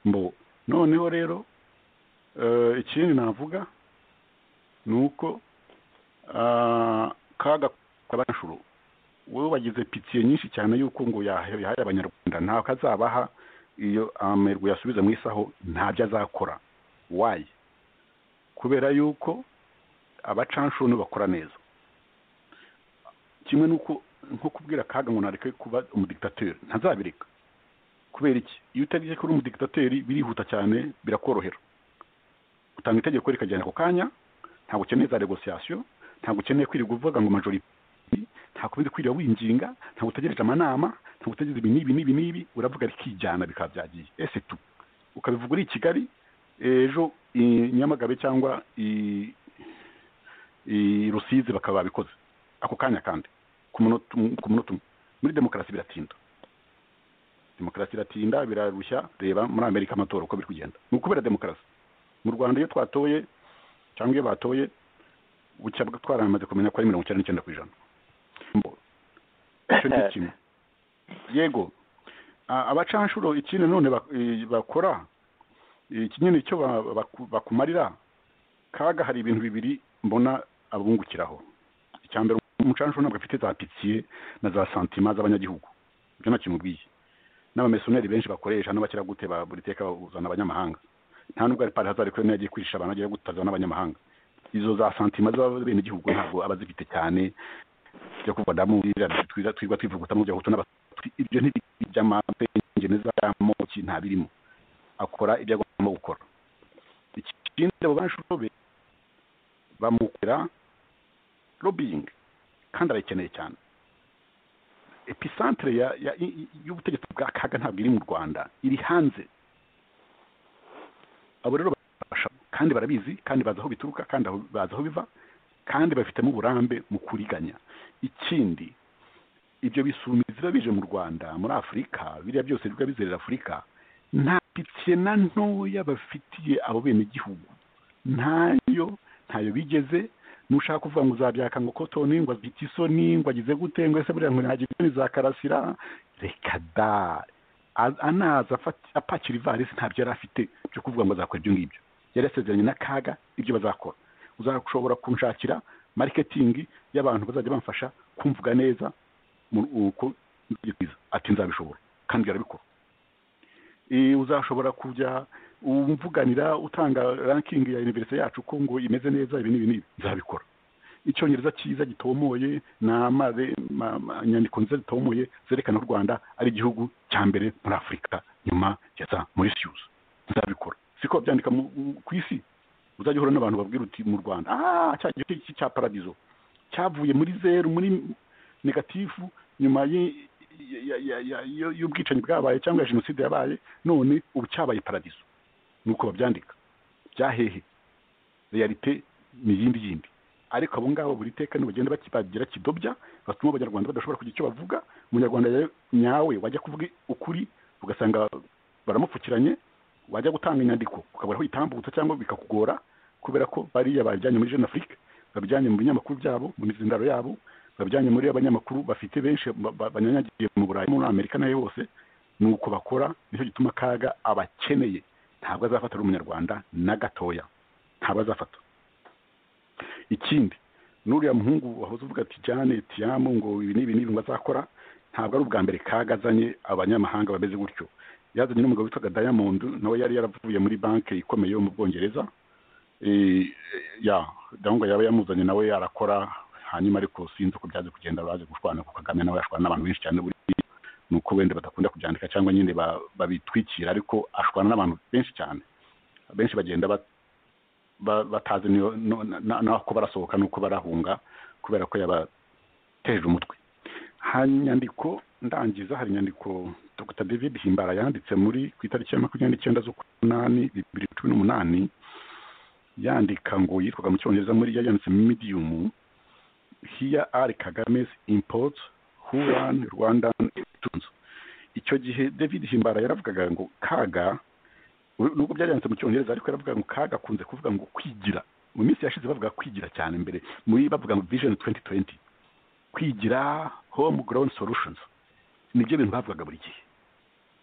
E: mbo noneho rero eh, ikindi navuga ni uko ah, kaga kabanshuro wowe wagize pitiye nyinshi cyane y'uko ngo yahaye yahaye abanyarwanda ntabwo kazabaha iyo amerwe yasubiza mu isaho ntabyo azakora wayi kubera yuko abacanshuni bakora neza kimwe n'uko nko kubwira kaga ngo nareke kuba umudikitateri ntazabireka kubera iki iyo utaretse ko uri umudikitateri birihuta cyane birakorohera utanga itegeko rikagenda ako kanya ntabwo ukeneye za negosiyasiyo ntabwo ukeneye kwirirwa uvuga ngo majori ntabwo ubizi kwirira winginga ntabwo utegereje amanama ntabwo utegereje ibi n'ibi n'ibi n'ibi uravuga rikijyana bikaba byagiye ese tu ukabivuga uri i kigali ejo i nyamagabe cyangwa i i rusizi bakaba babikoze ako kanya kandi ku munota um- ku munota umwe muri demokarasi biratinda demokarasi iratinda birarushya reba muri amerika amatora uko biri kugenda ni ukubera demokarasi mu rwanda iyo twatoye cyangwa iyo batoye bucya bwa- twaramaze kumenya ko ari mirongo icyenda n'icyenda ku ijana Mbo, icyo ni kimwe yego a- abacanshuro ikindi none bak- i- bakora ikinyine cyo ba- baku- bakumarira kaga hari ibintu bibiri mbona abungukiraho icya mbere umucanshuro ntabwo afite za pitiye na za santima z'abanyagihugu ibyo nta kintu ubwiye n'abamesoneri benshi bakoresha n'abakiragute ba buri teka bazana abanyamahanga nta nubwo ari pari hazari kubera yagiye kwirisha abantu agiye gutazana n'abanyamahanga izo za santima z'abenegihugu ntabwo aba azifite cyane byo kuvamo twiza twirwa twivugutamo bya hutu n'abatutsi ibyo ntiby'amapengene z'amoki nta birimo akora ibyo agomba gukora ikindi abo banshuro be bamukorera lobbying kandi arayikeneye cyane episantere ya- ya- i- i- y'ubutegetsi bwa kaga ntabwo iri mu rwanda iri hanze abo rero bafasha kandi barabizi kandi bazi aho bituruka kandi aho- bazi aho biva kandi bafitemo uburambe mu kuriganya ikindi ibyo bisumi biba bije mu rwanda muri afurika biriya byose biba bizerera afurika nta pitiye na ntoya bafitiye abo benegihugu ntayo ntayo bigeze nushaka kuvuga ngo uzabyaka ngo kotoni ngo abite isoni ngo agize gute ngo ese buriya ngo ntihagire isoni za karasira reka da A- anaza afata- apakira ivarisi ntabyo yari afite byo kuvuga ngo azakora ibyo ngibyo yari yasezeranye n'akaga ibyo bazakora uzashobora kunshakira mariketingi y'abantu bazajya bamfasha kumvuga neza mu- uko nzajya kwiza. ati nzabishobora kandi arabikora Eh, uzashobora kujya umvuganira utanga rankingi ya univerisite yacu ko ngo imeze neza ibi n'ibi n'ibi nzabikora icyongereza cyiza gitomoye ni amaze ma- ma- inyandiko nziza zitomoye zerekana u rwanda ari igihugu cya mbere muri afurika nyuma ya za morisiyuzi nzabikora siko babyandika mu- mu- ku isi uzajya uhura n'abantu babwira uti mu rwanda ah cya gice cy'iki cya paradizo cyavuye muri zeru muri negatifu nyuma y'i- ya- ya- ya- ya- y'ubwicanyi bwabaye cyangwa ya jenoside yabaye none ubu cyabaye paradiso ni uko babyandika byahehe realite ni iyindi yindi ariko abo ngabo buri teka nibagenda baki- bagira kidobya batuma abanyarwanda badashobora kugira icyo bavuga umunyarwanda rero nyawe wajya kuvuga ukuri ugasanga baramupfukiranye wajya gutanga inyandiko ukabura aho uyitambutsa cyangwa bikakugora kubera ko bariya bajyanye muri jeune afrique babijyanye mu binyamakuru byabo mu mizindaro yabo babijyanye muri abanyamakuru bafite benshi ba- ba- banyanyagiye mu burayi muri amerika nayo hose ni uko bakora nicyo gituma kaga abakeneye ntabwo azafata ari umunyarwanda na gatoya ntabwo azafata ikindi n'uriya muhungu wahoze uvuga ati jane tiyamu ngo ibi n'ibi n'ibi ngo azakora ntabwo ari ubwa mbere kaga azanye abanyamahanga bameze gutyo yazanye n'umugabo witwaga diamond nawe yari yaravuye muri banki ikomeye yo mu bwongereza Eh, ya ndabona yaba yamuzanye nawe yarakora hanyuma ariko sinzi uko byaje kugenda baje gushwana ku kagame nawe yashwana n'abantu benshi cyane buri ni uko wenda badakunda kubyandika cyangwa nyine ba- babitwikira ariko ashwana n'abantu benshi cyane benshi bagenda bat- ba- batazi niyo- no- na- n'ako barasohoka n'uko barahunga kubera ko yabateje umutwe hari inyandiko ndangiza hari inyandiko dr david himbara yanditse muri ku itariki ya makumyabiri n'icyenda z'umunani bibiri cumi n'umunani yandika ngo yitwaga mu cyongereza muri yayanditse mu medium here are kagame's imports who run rwandan elections icyo gihe david himbara yaravugaga ngo kaga nubwo byaranditse mu cyongereza ariko yaravugaga ngo kaga akunze kuvuga ngo kwigira mu minsi yashize bavuga kwigira cyane mbere muri bavuga ngo vision 2020 kwigira home grown solutions nibyo bintu bavugaga buri gihe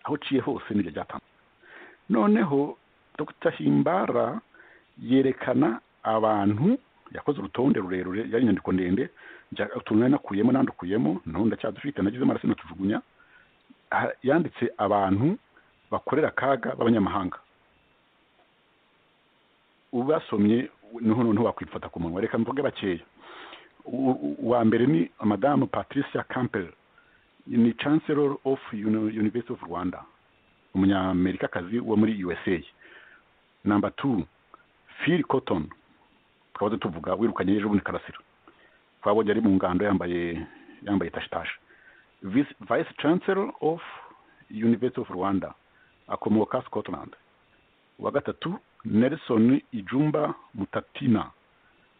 E: aho uciye hose nibyo byatandukanye noneho dr himbara yerekana abantu yakoze urutonde rurerure yari inyandiko ndende njya- utuntu nari nakuyemo nandukuyemo naho ndacyadufite nagize amaraso natujugunya Ha- yanditse abantu bakorera akaga b'abanyamahanga ubasomye niho noneho wakwifata ku munwa reka mvuge bakeya U- u- uwa mbere ni madamu patricia campbell ni chancellor of Uni- university of rwanda umunyamerikakazi wo muri usa namba two phil cotton twahoze tuvuga wirukanye ejo bundi karasira twabonye ari mu ngando yambaye yambaye tashitashi Vice- vice chancellor of university of rwanda akomoka scotland uwa gatatu nelson ijumba mutatina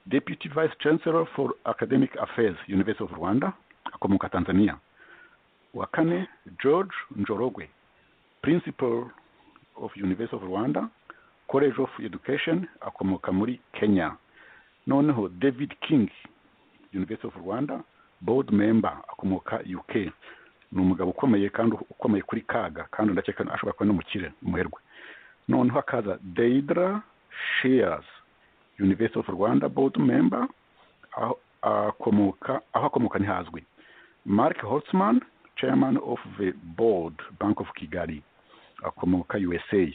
E: deputy vice chancellor for academic affairs university of rwanda akomoka tanzania uwa kane george njorogwe principal of university of rwanda college of education akomoka muri kenya noneho david king university of rwanda board member akomoka uk ni umugabo ukomeye kandi ukomeye kuri kaga kandi ndakeka ashobora kuba n'umukire umuherwe noneho hakaza deidra shears university of rwanda board member aho akomoka aho akomoka ntihazwi mark holtzman chairman of the board bank of kigali akomoka usa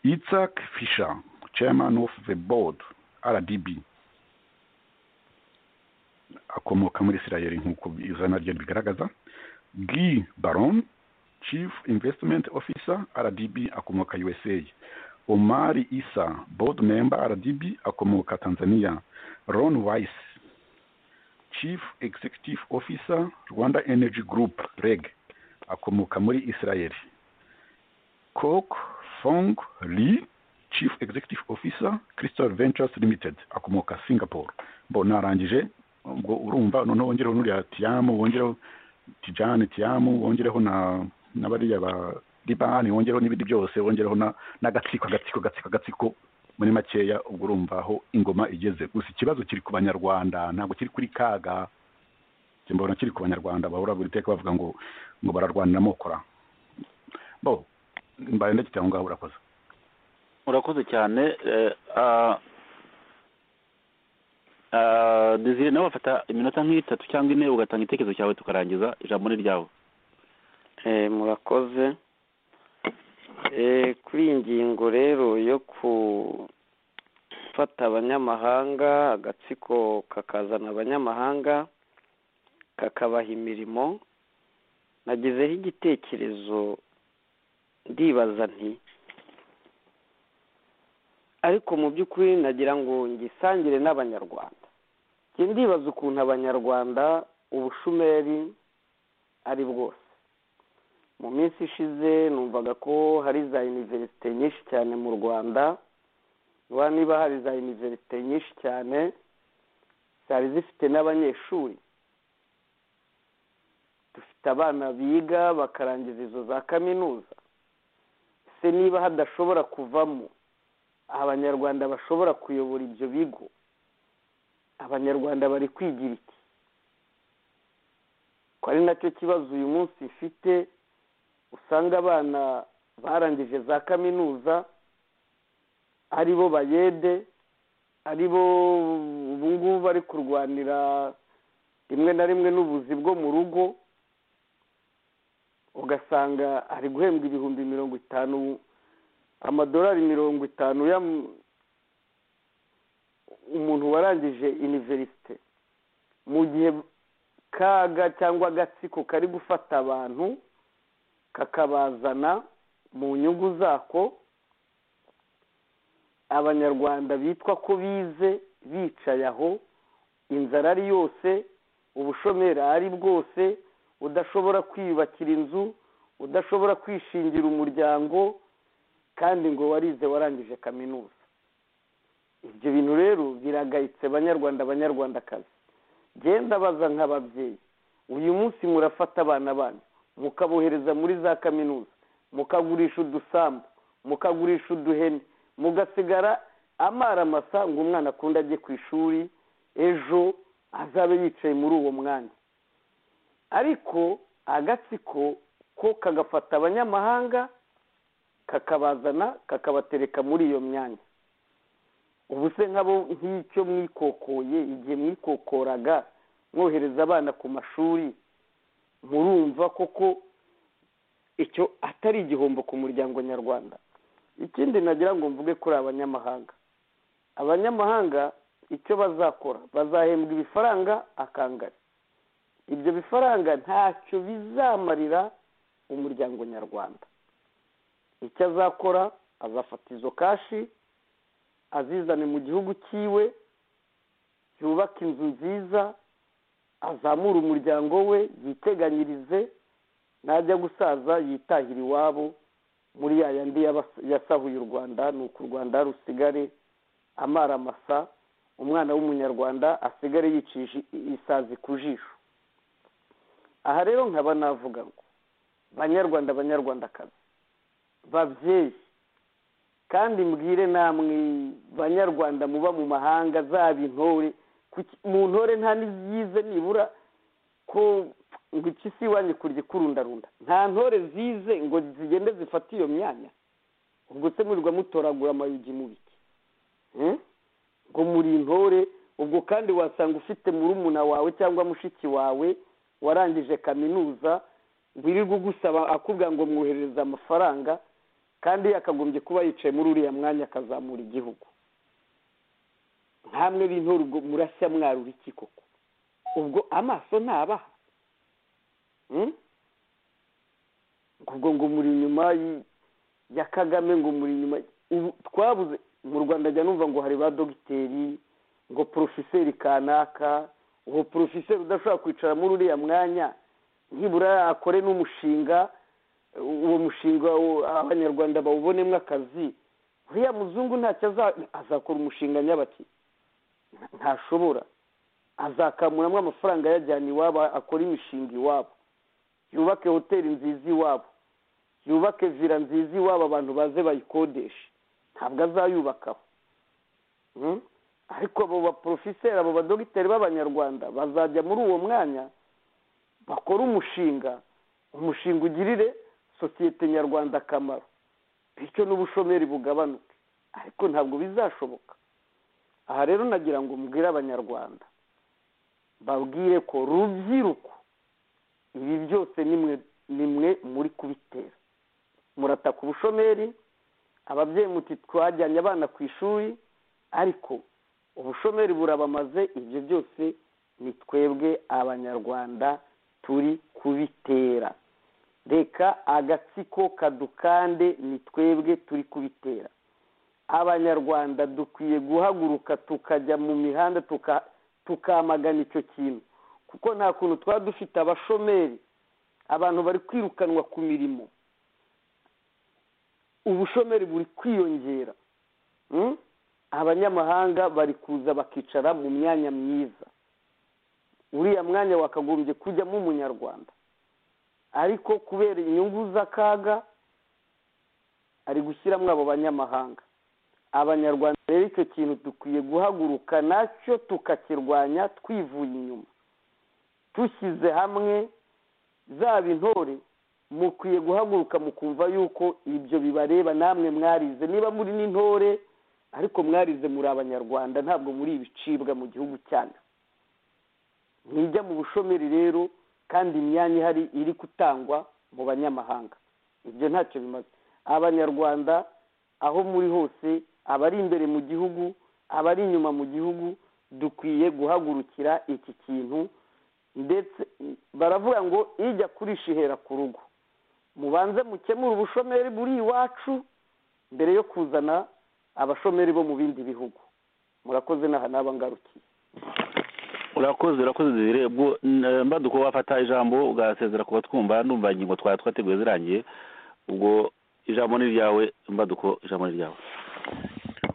E: Isaac Fisher, chairman of the board RDB akomoka muri Israel nk'uko izina rye ribigaragaza Guy Baron chief investment officer RDB akomoka USA Omari Isa board member RDB akomoka Tanzania Ron Weiss chief executive officer Rwanda Energy Group REG akomoka muri Israel Kok Fong Lee chief executive officer crystal ventures limited akomoka singapore mbona arangije ubwo urumva noneho wongereho n'uriya tiyamu wongereho tijani tiyamu wongereho na na bariya ba libani wongereho n'ibindi byose wongereho na- n'agatsiko agatsiko agatsiko agatsiko muri makeya ubwo urumva aho ingoma igeze gusa ikibazo kiri ku banyarwanda ntabwo kiri kuri kaga njye mbona kiri ku banyarwanda bahora buri teka bavuga ngo ngo bararwanira mokora bo mbaye ndacyita aho ngaho urakoze
D: urakoze cyane eh, ah, ah, Desire nawe wafata iminota nk'itatu cyangwa ine ugatanga igitekerezo cyawe tukarangiza ijambo ni ryawe
F: Eh, murakoze Eh, kuri iyi ngingo rero yo gufata abanyamahanga agatsiko kakazana abanyamahanga kakabaha imirimo nagezeho igitekerezo ndibaza nti ariko mu by'ukuri nagira ngo ngisangire n'abanyarwanda njye ndibaza ukuntu abanyarwanda ubushomeri ari bwose mu minsi ishize numvaga ko hari za iniverisite nyinshi cyane mu rwanda rwa niba hari za iniverisite nyinshi cyane zari zifite n'abanyeshuri dufite abana biga bakarangiza izo za kaminuza se niba hadashobora kuvamo abanyarwanda bashobora kuyobora ibyo bigo abanyarwanda bari kwigira iki ko ari nacyo kibazo uyu munsi mfite usanga abana barangije za kaminuza ari bo bayede ari bo ubu ngubu bari kurwanira rimwe na rimwe n'ubuzi bwo mu rugo ugasanga ari guhembwa ibihumbi mirongo itanu amadolari mirongo itanu ya umuntu warangije iniverisite mu gihe kaga cyangwa agatsiko kari gufata abantu kakabazana mu nyungu zako abanyarwanda bitwa ko bize bicaye aho inzara ari yose ubushomeri ari bwose udashobora kwiyubakira inzu udashobora kwishingira umuryango kandi ngo warize warangije kaminuza ibyo bintu rero biragayitse banyarwanda banyarwandakazi genda baza nk'ababyeyi uyu munsi murafata abana banyu mukabohereza muri za kaminuza mukagurisha udusambu mukagurisha uduhene mugasigara amara masa ngo umwana akunda ajye ku ishuri ejo azabe yicaye muri uwo mwanya ariko agatsiko ko kagafata abanyamahanga kakabazana kakabatereka muri iyo myanya ubu se nk'abo nk'icyo mwikokoye igihe mwikokoraga mwohereza abana ku mashuri murumva koko icyo atari igihombo ku muryango nyarwanda ikindi nagira ngo mvuge kuri abanyamahanga abanyamahanga icyo bazakora bazahembwa ibifaranga akangari ibyo bifaranga ntacyo bizamarira umuryango nyarwanda icyo azakora azafata izo kashi azizane mu gihugu cyiwe yubaka inzu nziza azamure umuryango we yiteganyirize najya gusaza yitahira iwabo muri ya yandi yabas- yasahuye u rwanda ni uku u rwanda rusigare amara masa umwana w'umunyarwanda asigare yicishije isazi ku jisho aha rero nkaba navuga ngo banyarwanda banyarwandakazi babyeyi kandi mbwire namwe banyarwanda muba mu mahanga zaba intore kuki- mu ntore nta n'izize nibura ko ngo iki si iwanyu kurya ikurundarunda nta ntore zize ngo zigende zifate iyo myanya ubwo se murirwa mutoragura amayugi mu biki Eh? ngo muri intore ubwo kandi wasanga ufite murumuna wawe cyangwa mushiki wawe warangije kaminuza wirirwa ugusaba akubwira ngo mwoherereze amafaranga kandi yakagombye kuba yicaye muri uriya mwanya akazamura igihugu nkamwe b'intore ubwo murashya mwarura iki koko ubwo amaso ntabaha Mm? ubwo ngo muri inyuma y- ya kagame ngo muri inyuma ubu twabuze mu rwanda ajya numva ngo hari ba dogiteri ngo porofeseri kanaka uwo porofeseri udashobora kwicara muri uriya mwanya nibura akore n'umushinga uwo mushinga wo- abanyarwanda bawubonemo akazi uriya muzungu ntacyo azakora umushinga nyabaki ntashobora azakamuramo amafaranga ayajyana iwabo akora imishinga iwabo yubake hoteli nziza iwabo yubake vira nziza iwabo abantu baze bayikodeshe ntabwo azayubakaho ariko abo baporofiseri abo badogiteri b'abanyarwanda bazajya muri uwo mwanya bakora umushinga umushinga ugirire sosiyete nyarwanda akamaro bityo n'ubushomeri bugabanuke ariko ntabwo bizashoboka aha rero nagira ngo mbwire abanyarwanda babwire ko rubyiruko ibi byose ni mwe muri kubitera murataka ubushomeri ababyeyi muti twajyanye abana ku ishuri ariko ubushomeri burabamaze ibyo byose ni twebwe abanyarwanda turi kubitera reka agatsiko kadukande ni twebwe turi kubitera abanyarwanda dukwiye guhaguruka tukajya mu mihanda tukamagana icyo kintu kuko nta kuntu twaba dufite abashomeri abantu bari kwirukanwa ku mirimo ubushomeri buri kwiyongera abanyamahanga bari kuza bakicara mu myanya myiza uriya mwanya wakagombye kujyamo umunyarwanda ariko kubera inyungu z'akaga ari gushyiramo abo banyamahanga abanyarwanda rero icyo kintu dukwiye guhaguruka nacyo tukakirwanya twivuye inyuma dushyize hamwe zaba intore mukwiye guhaguruka mukumva yuko ibyo bibareba namwe mwarize niba muri n'intore ariko mwarize muri abanyarwanda ntabwo muri ibicibwa mu gihugu cyanyu mwijya mu bushomeri rero kandi imyanya ihari iri gutangwa mu banyamahanga ibyo ntacyo bimaze abanyarwanda aho muri hose abari imbere mu gihugu abari inyuma mu gihugu dukwiye guhagurukira iki kintu ndetse baravuga ngo ijya kurisha ihera ku rugo mubanze mukemure ubushomeri buri iwacu mbere yo kuzana abashomeri bo mu bindi bihugu murakoze n'aha n'abangarukiye
D: urakoze urakoze zirebwa mbaduko wafata ijambo ugasezera kuba twumva numva ingingo twari twateguye zirangiye ubwo ijambo ni ryawe mbaduko ijambo ni ryawe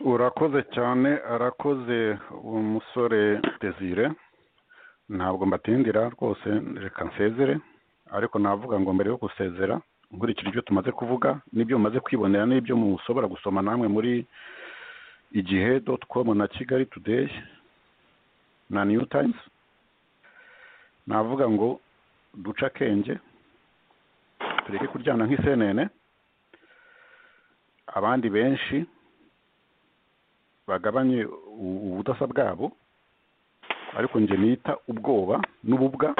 E: urakoze cyane arakoze uwo musore desire ntabwo mbatindira rwose reka nsezere ariko navuga ngo mbere yo gusezera nkurikije ibyo tumaze kuvuga n'ibyo mumaze kwibonera n'ibyo mushobora gusoma namwe muri igihe doti komu na kigali tudeyi na new times navuga ngo duce akenge tureke kuryana nk'isenene abandi benshi bagabanye ubudasa bwabo ariko njye nita ubwoba n'ububwa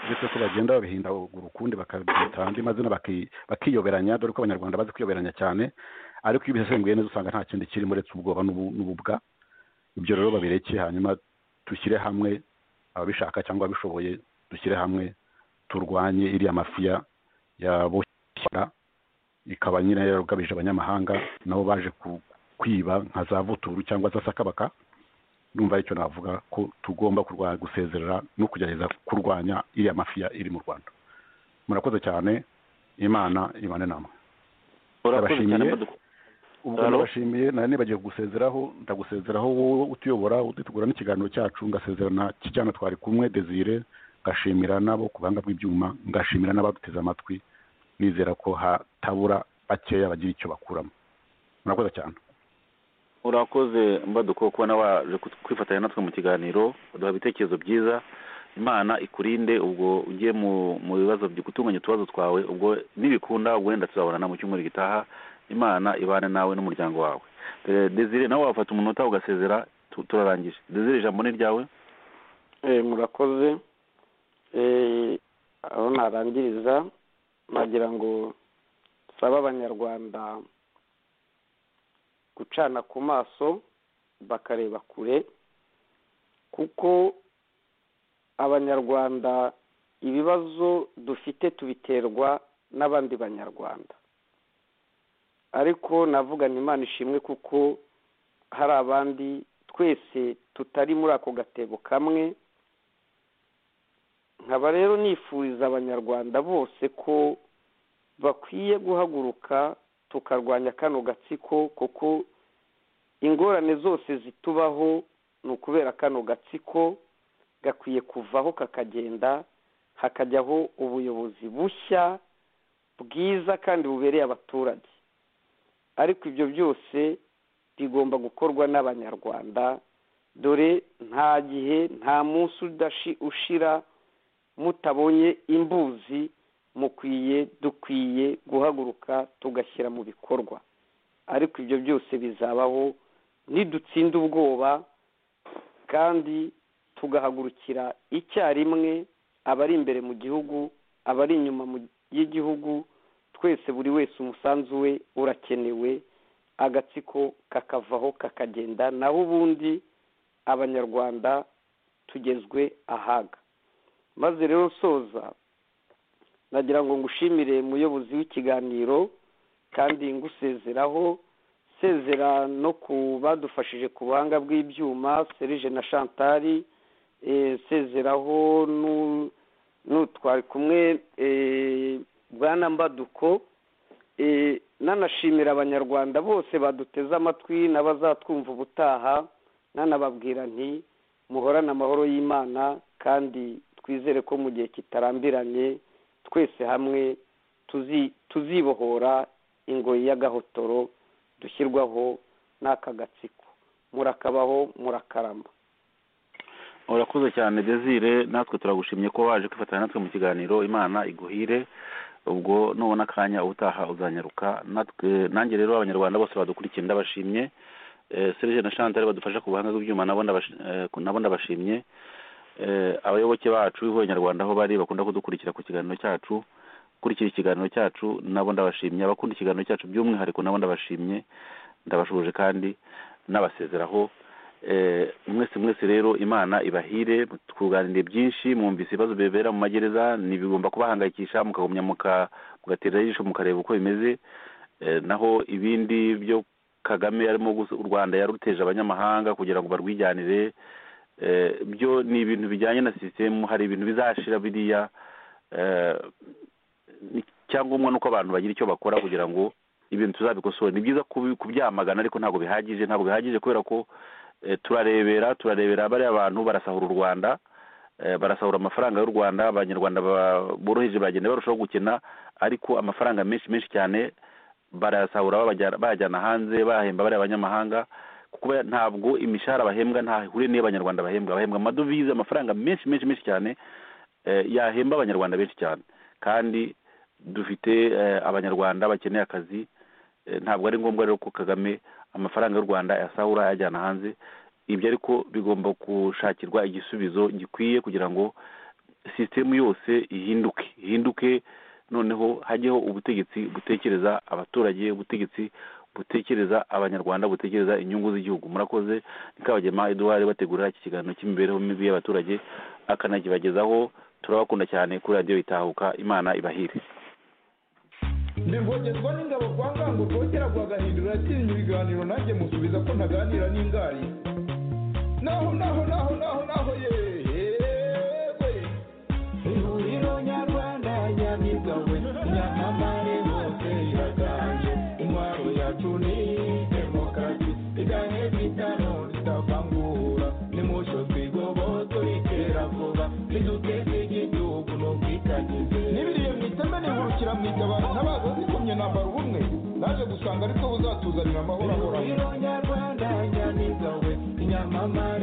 E: ndetse ko bagenda babihindagura ukundi bakabyita andi mazina bakiyoberanya dore ko abanyarwanda bazi kwiyoberanya cyane ariko iyo bisesenguye neza usanga nta kindi kirimo uretse ubwoba n'ububwa ibyo rero babireke hanyuma dushyire hamwe ababishaka cyangwa abishoboye dushyire hamwe turwanye iriya mafiya yaboshyira ikaba nyine yarugabije abanyamahanga nabo baje kwiba nka za vuturu cyangwa za sakabaka numva aricyo navuga ko tugomba kurwanya gusezerera no kugerageza kurwanya iriya mafiya iri mu rwanda murakoze cyane imana imane namwe
D: urabashimiye
E: ubwo ndabashimiye nari nibagiwe gusezeraho ndagusezeraho wowe utuyobora utugura n'ikiganiro cyacu ngasezerana kijyana twari kumwe desire ngashimira nabo ku buhanga bw'ibyuma ngashimira n'abaduteze amatwi nizera ko hatabura bakeya bagira icyo bakuramo murakoze cyane
D: urakoze mbaduko kubona waje kwifatanya natwe mu kiganiro uduha ibitekerezo byiza imana ikurinde ubwo ugiye mu bibazo gutunganya utubazo twawe ubwo nibikunda ubwo wenda tuzabonana mu cyumweru gitaha imana ibane nawe n'umuryango wawe desire nawe wafata umunota ugasezera turarangije desire ijambo ni ryawe
F: murakoze aho narangiriza nagira ngo sabe abanyarwanda gucana ku maso bakareba kure kuko abanyarwanda ibibazo dufite tubiterwa n'abandi banyarwanda ariko navugana imana ishimwe kuko hari abandi twese tutari muri ako gatebo kamwe nkaba rero nifuriza abanyarwanda bose ko bakwiye guhaguruka tukarwanya kano gatsiko kuko ingorane zose zitubaho ni ukubera kano gatsiko gakwiye kuvaho kakagenda hakajyaho ubuyobozi bushya bwiza kandi bubereye abaturage ariko ibyo byose bigomba gukorwa n'abanyarwanda dore nta gihe nta munsi ushira mutabonye imbuzi mukwiye dukwiye guhaguruka tugashyira mu bikorwa ariko ibyo byose bizabaho nidutsinda ubwoba kandi tugahagurukira icyarimwe abari imbere mu gihugu abari inyuma y'igihugu twese buri wese umusanzu we urakenewe agatsiko kakavaho kakagenda naho ubundi abanyarwanda tugezwe ahaga maze rero soza nagira ngo ngushimire muyobozi w'ikiganiro kandi ngusezeraho sezera no ku badufashije ku buhanga bw'ibyuma serije na shantari sezeraho n'utwari kumwe bwana mbaduko nanashimira abanyarwanda bose baduteze amatwi n'abazatwumva ubutaha nanababwira nti muhorane amahoro y'imana kandi twizere ko mu gihe kitarambiranye twese hamwe tuzibohora ingoyi y'agahotoro dushyirwaho n'aka gatsiko murakabaho murakarama
D: urakoze cyane desire natwe turagushimye ko waje kwifatanya natwe mu kiganiro imana iguhire ubwo nubona akanya ubutaha uzanyaruka natwe nanjye rero abanyarwanda bose badukurikiye ndabashimye serije na shantari badufasha ku buhanga bw'ibyuma nabo ndabashimye abayoboke bacu b'abanyarwanda aho bari bakunda kudukurikira ku kiganiro cyacu gukurikira ikiganiro cyacu nabo ndabashimye abakunda ikiganiro cyacu by'umwihariko nabo ndabashimye ndabashuje kandi n'abasezeraho mwese mwese rero imana ibahire twuganiriye byinshi mwumvise ibibazo bibera mu magereza ntibigomba kubahangayikisha mukagumya mugatera ijisho mukareba uko bimeze naho ibindi byo kagame arimo u rwanda yaruteje abanyamahanga kugira ngo barwijyanire byo ni ibintu bijyanye na sisitemu hari ibintu bizashira biriya icyangombwa ni uko abantu bagira icyo bakora kugira ngo ibintu tuzabikosora ni byiza kubyamagana ariko ntabwo bihagije ntabwo bihagije kubera ko turarebera turarebera bariya bantu barasahura u rwanda barasahura amafaranga y'u rwanda abanyarwanda boroheje bagenda barushaho gukena ariko amafaranga menshi menshi cyane barayasahura bayajyana hanze bahemba bariya abanyamahanga kuko ntabwo imishahara bahembwa ntahuriye n'iy'abanyarwanda bahembwa bahembwa amadovize amafaranga menshi menshi menshi cyane yahemba abanyarwanda benshi cyane kandi dufite abanyarwanda bakeneye akazi ntabwo ari ngombwa rero ko kagame amafaranga y'u rwanda ayasahura ayajyana hanze ibyo ariko bigomba gushakirwa igisubizo gikwiye kugira ngo sisitemu yose ihinduke ihinduke noneho hajyeho ubutegetsi butekereza abaturage ubutegetsi butekereza abanyarwanda butekereza inyungu z'igihugu murakoze nikabagema eduard bategura iki kiganiro cy'imibereho mibi y'abaturage akanakibagezaho turabakunda cyane kuri radiyo itahuka imana ibahire
B: ndirwogezwa n'ingabo kwa ngango rwogera rwagahindura yatsinze ibiganiro nanjye musubiza ko ntaganira n'ingari naho naho naho naho naho yewe ihuriro nyarwanda nyamigawe nyamamare bose iraganje intwaro yacu ni demokarasi iganye bitano ritavangura nimusho twigoboto ritera vuba riduteze igihugu n'ubwitangize n'ibiriye mu itemene nkurukira mu itabara ntabaza zikomye nambara ubumwe naje gusanga ariko buzatuzanira amahoro ahoraho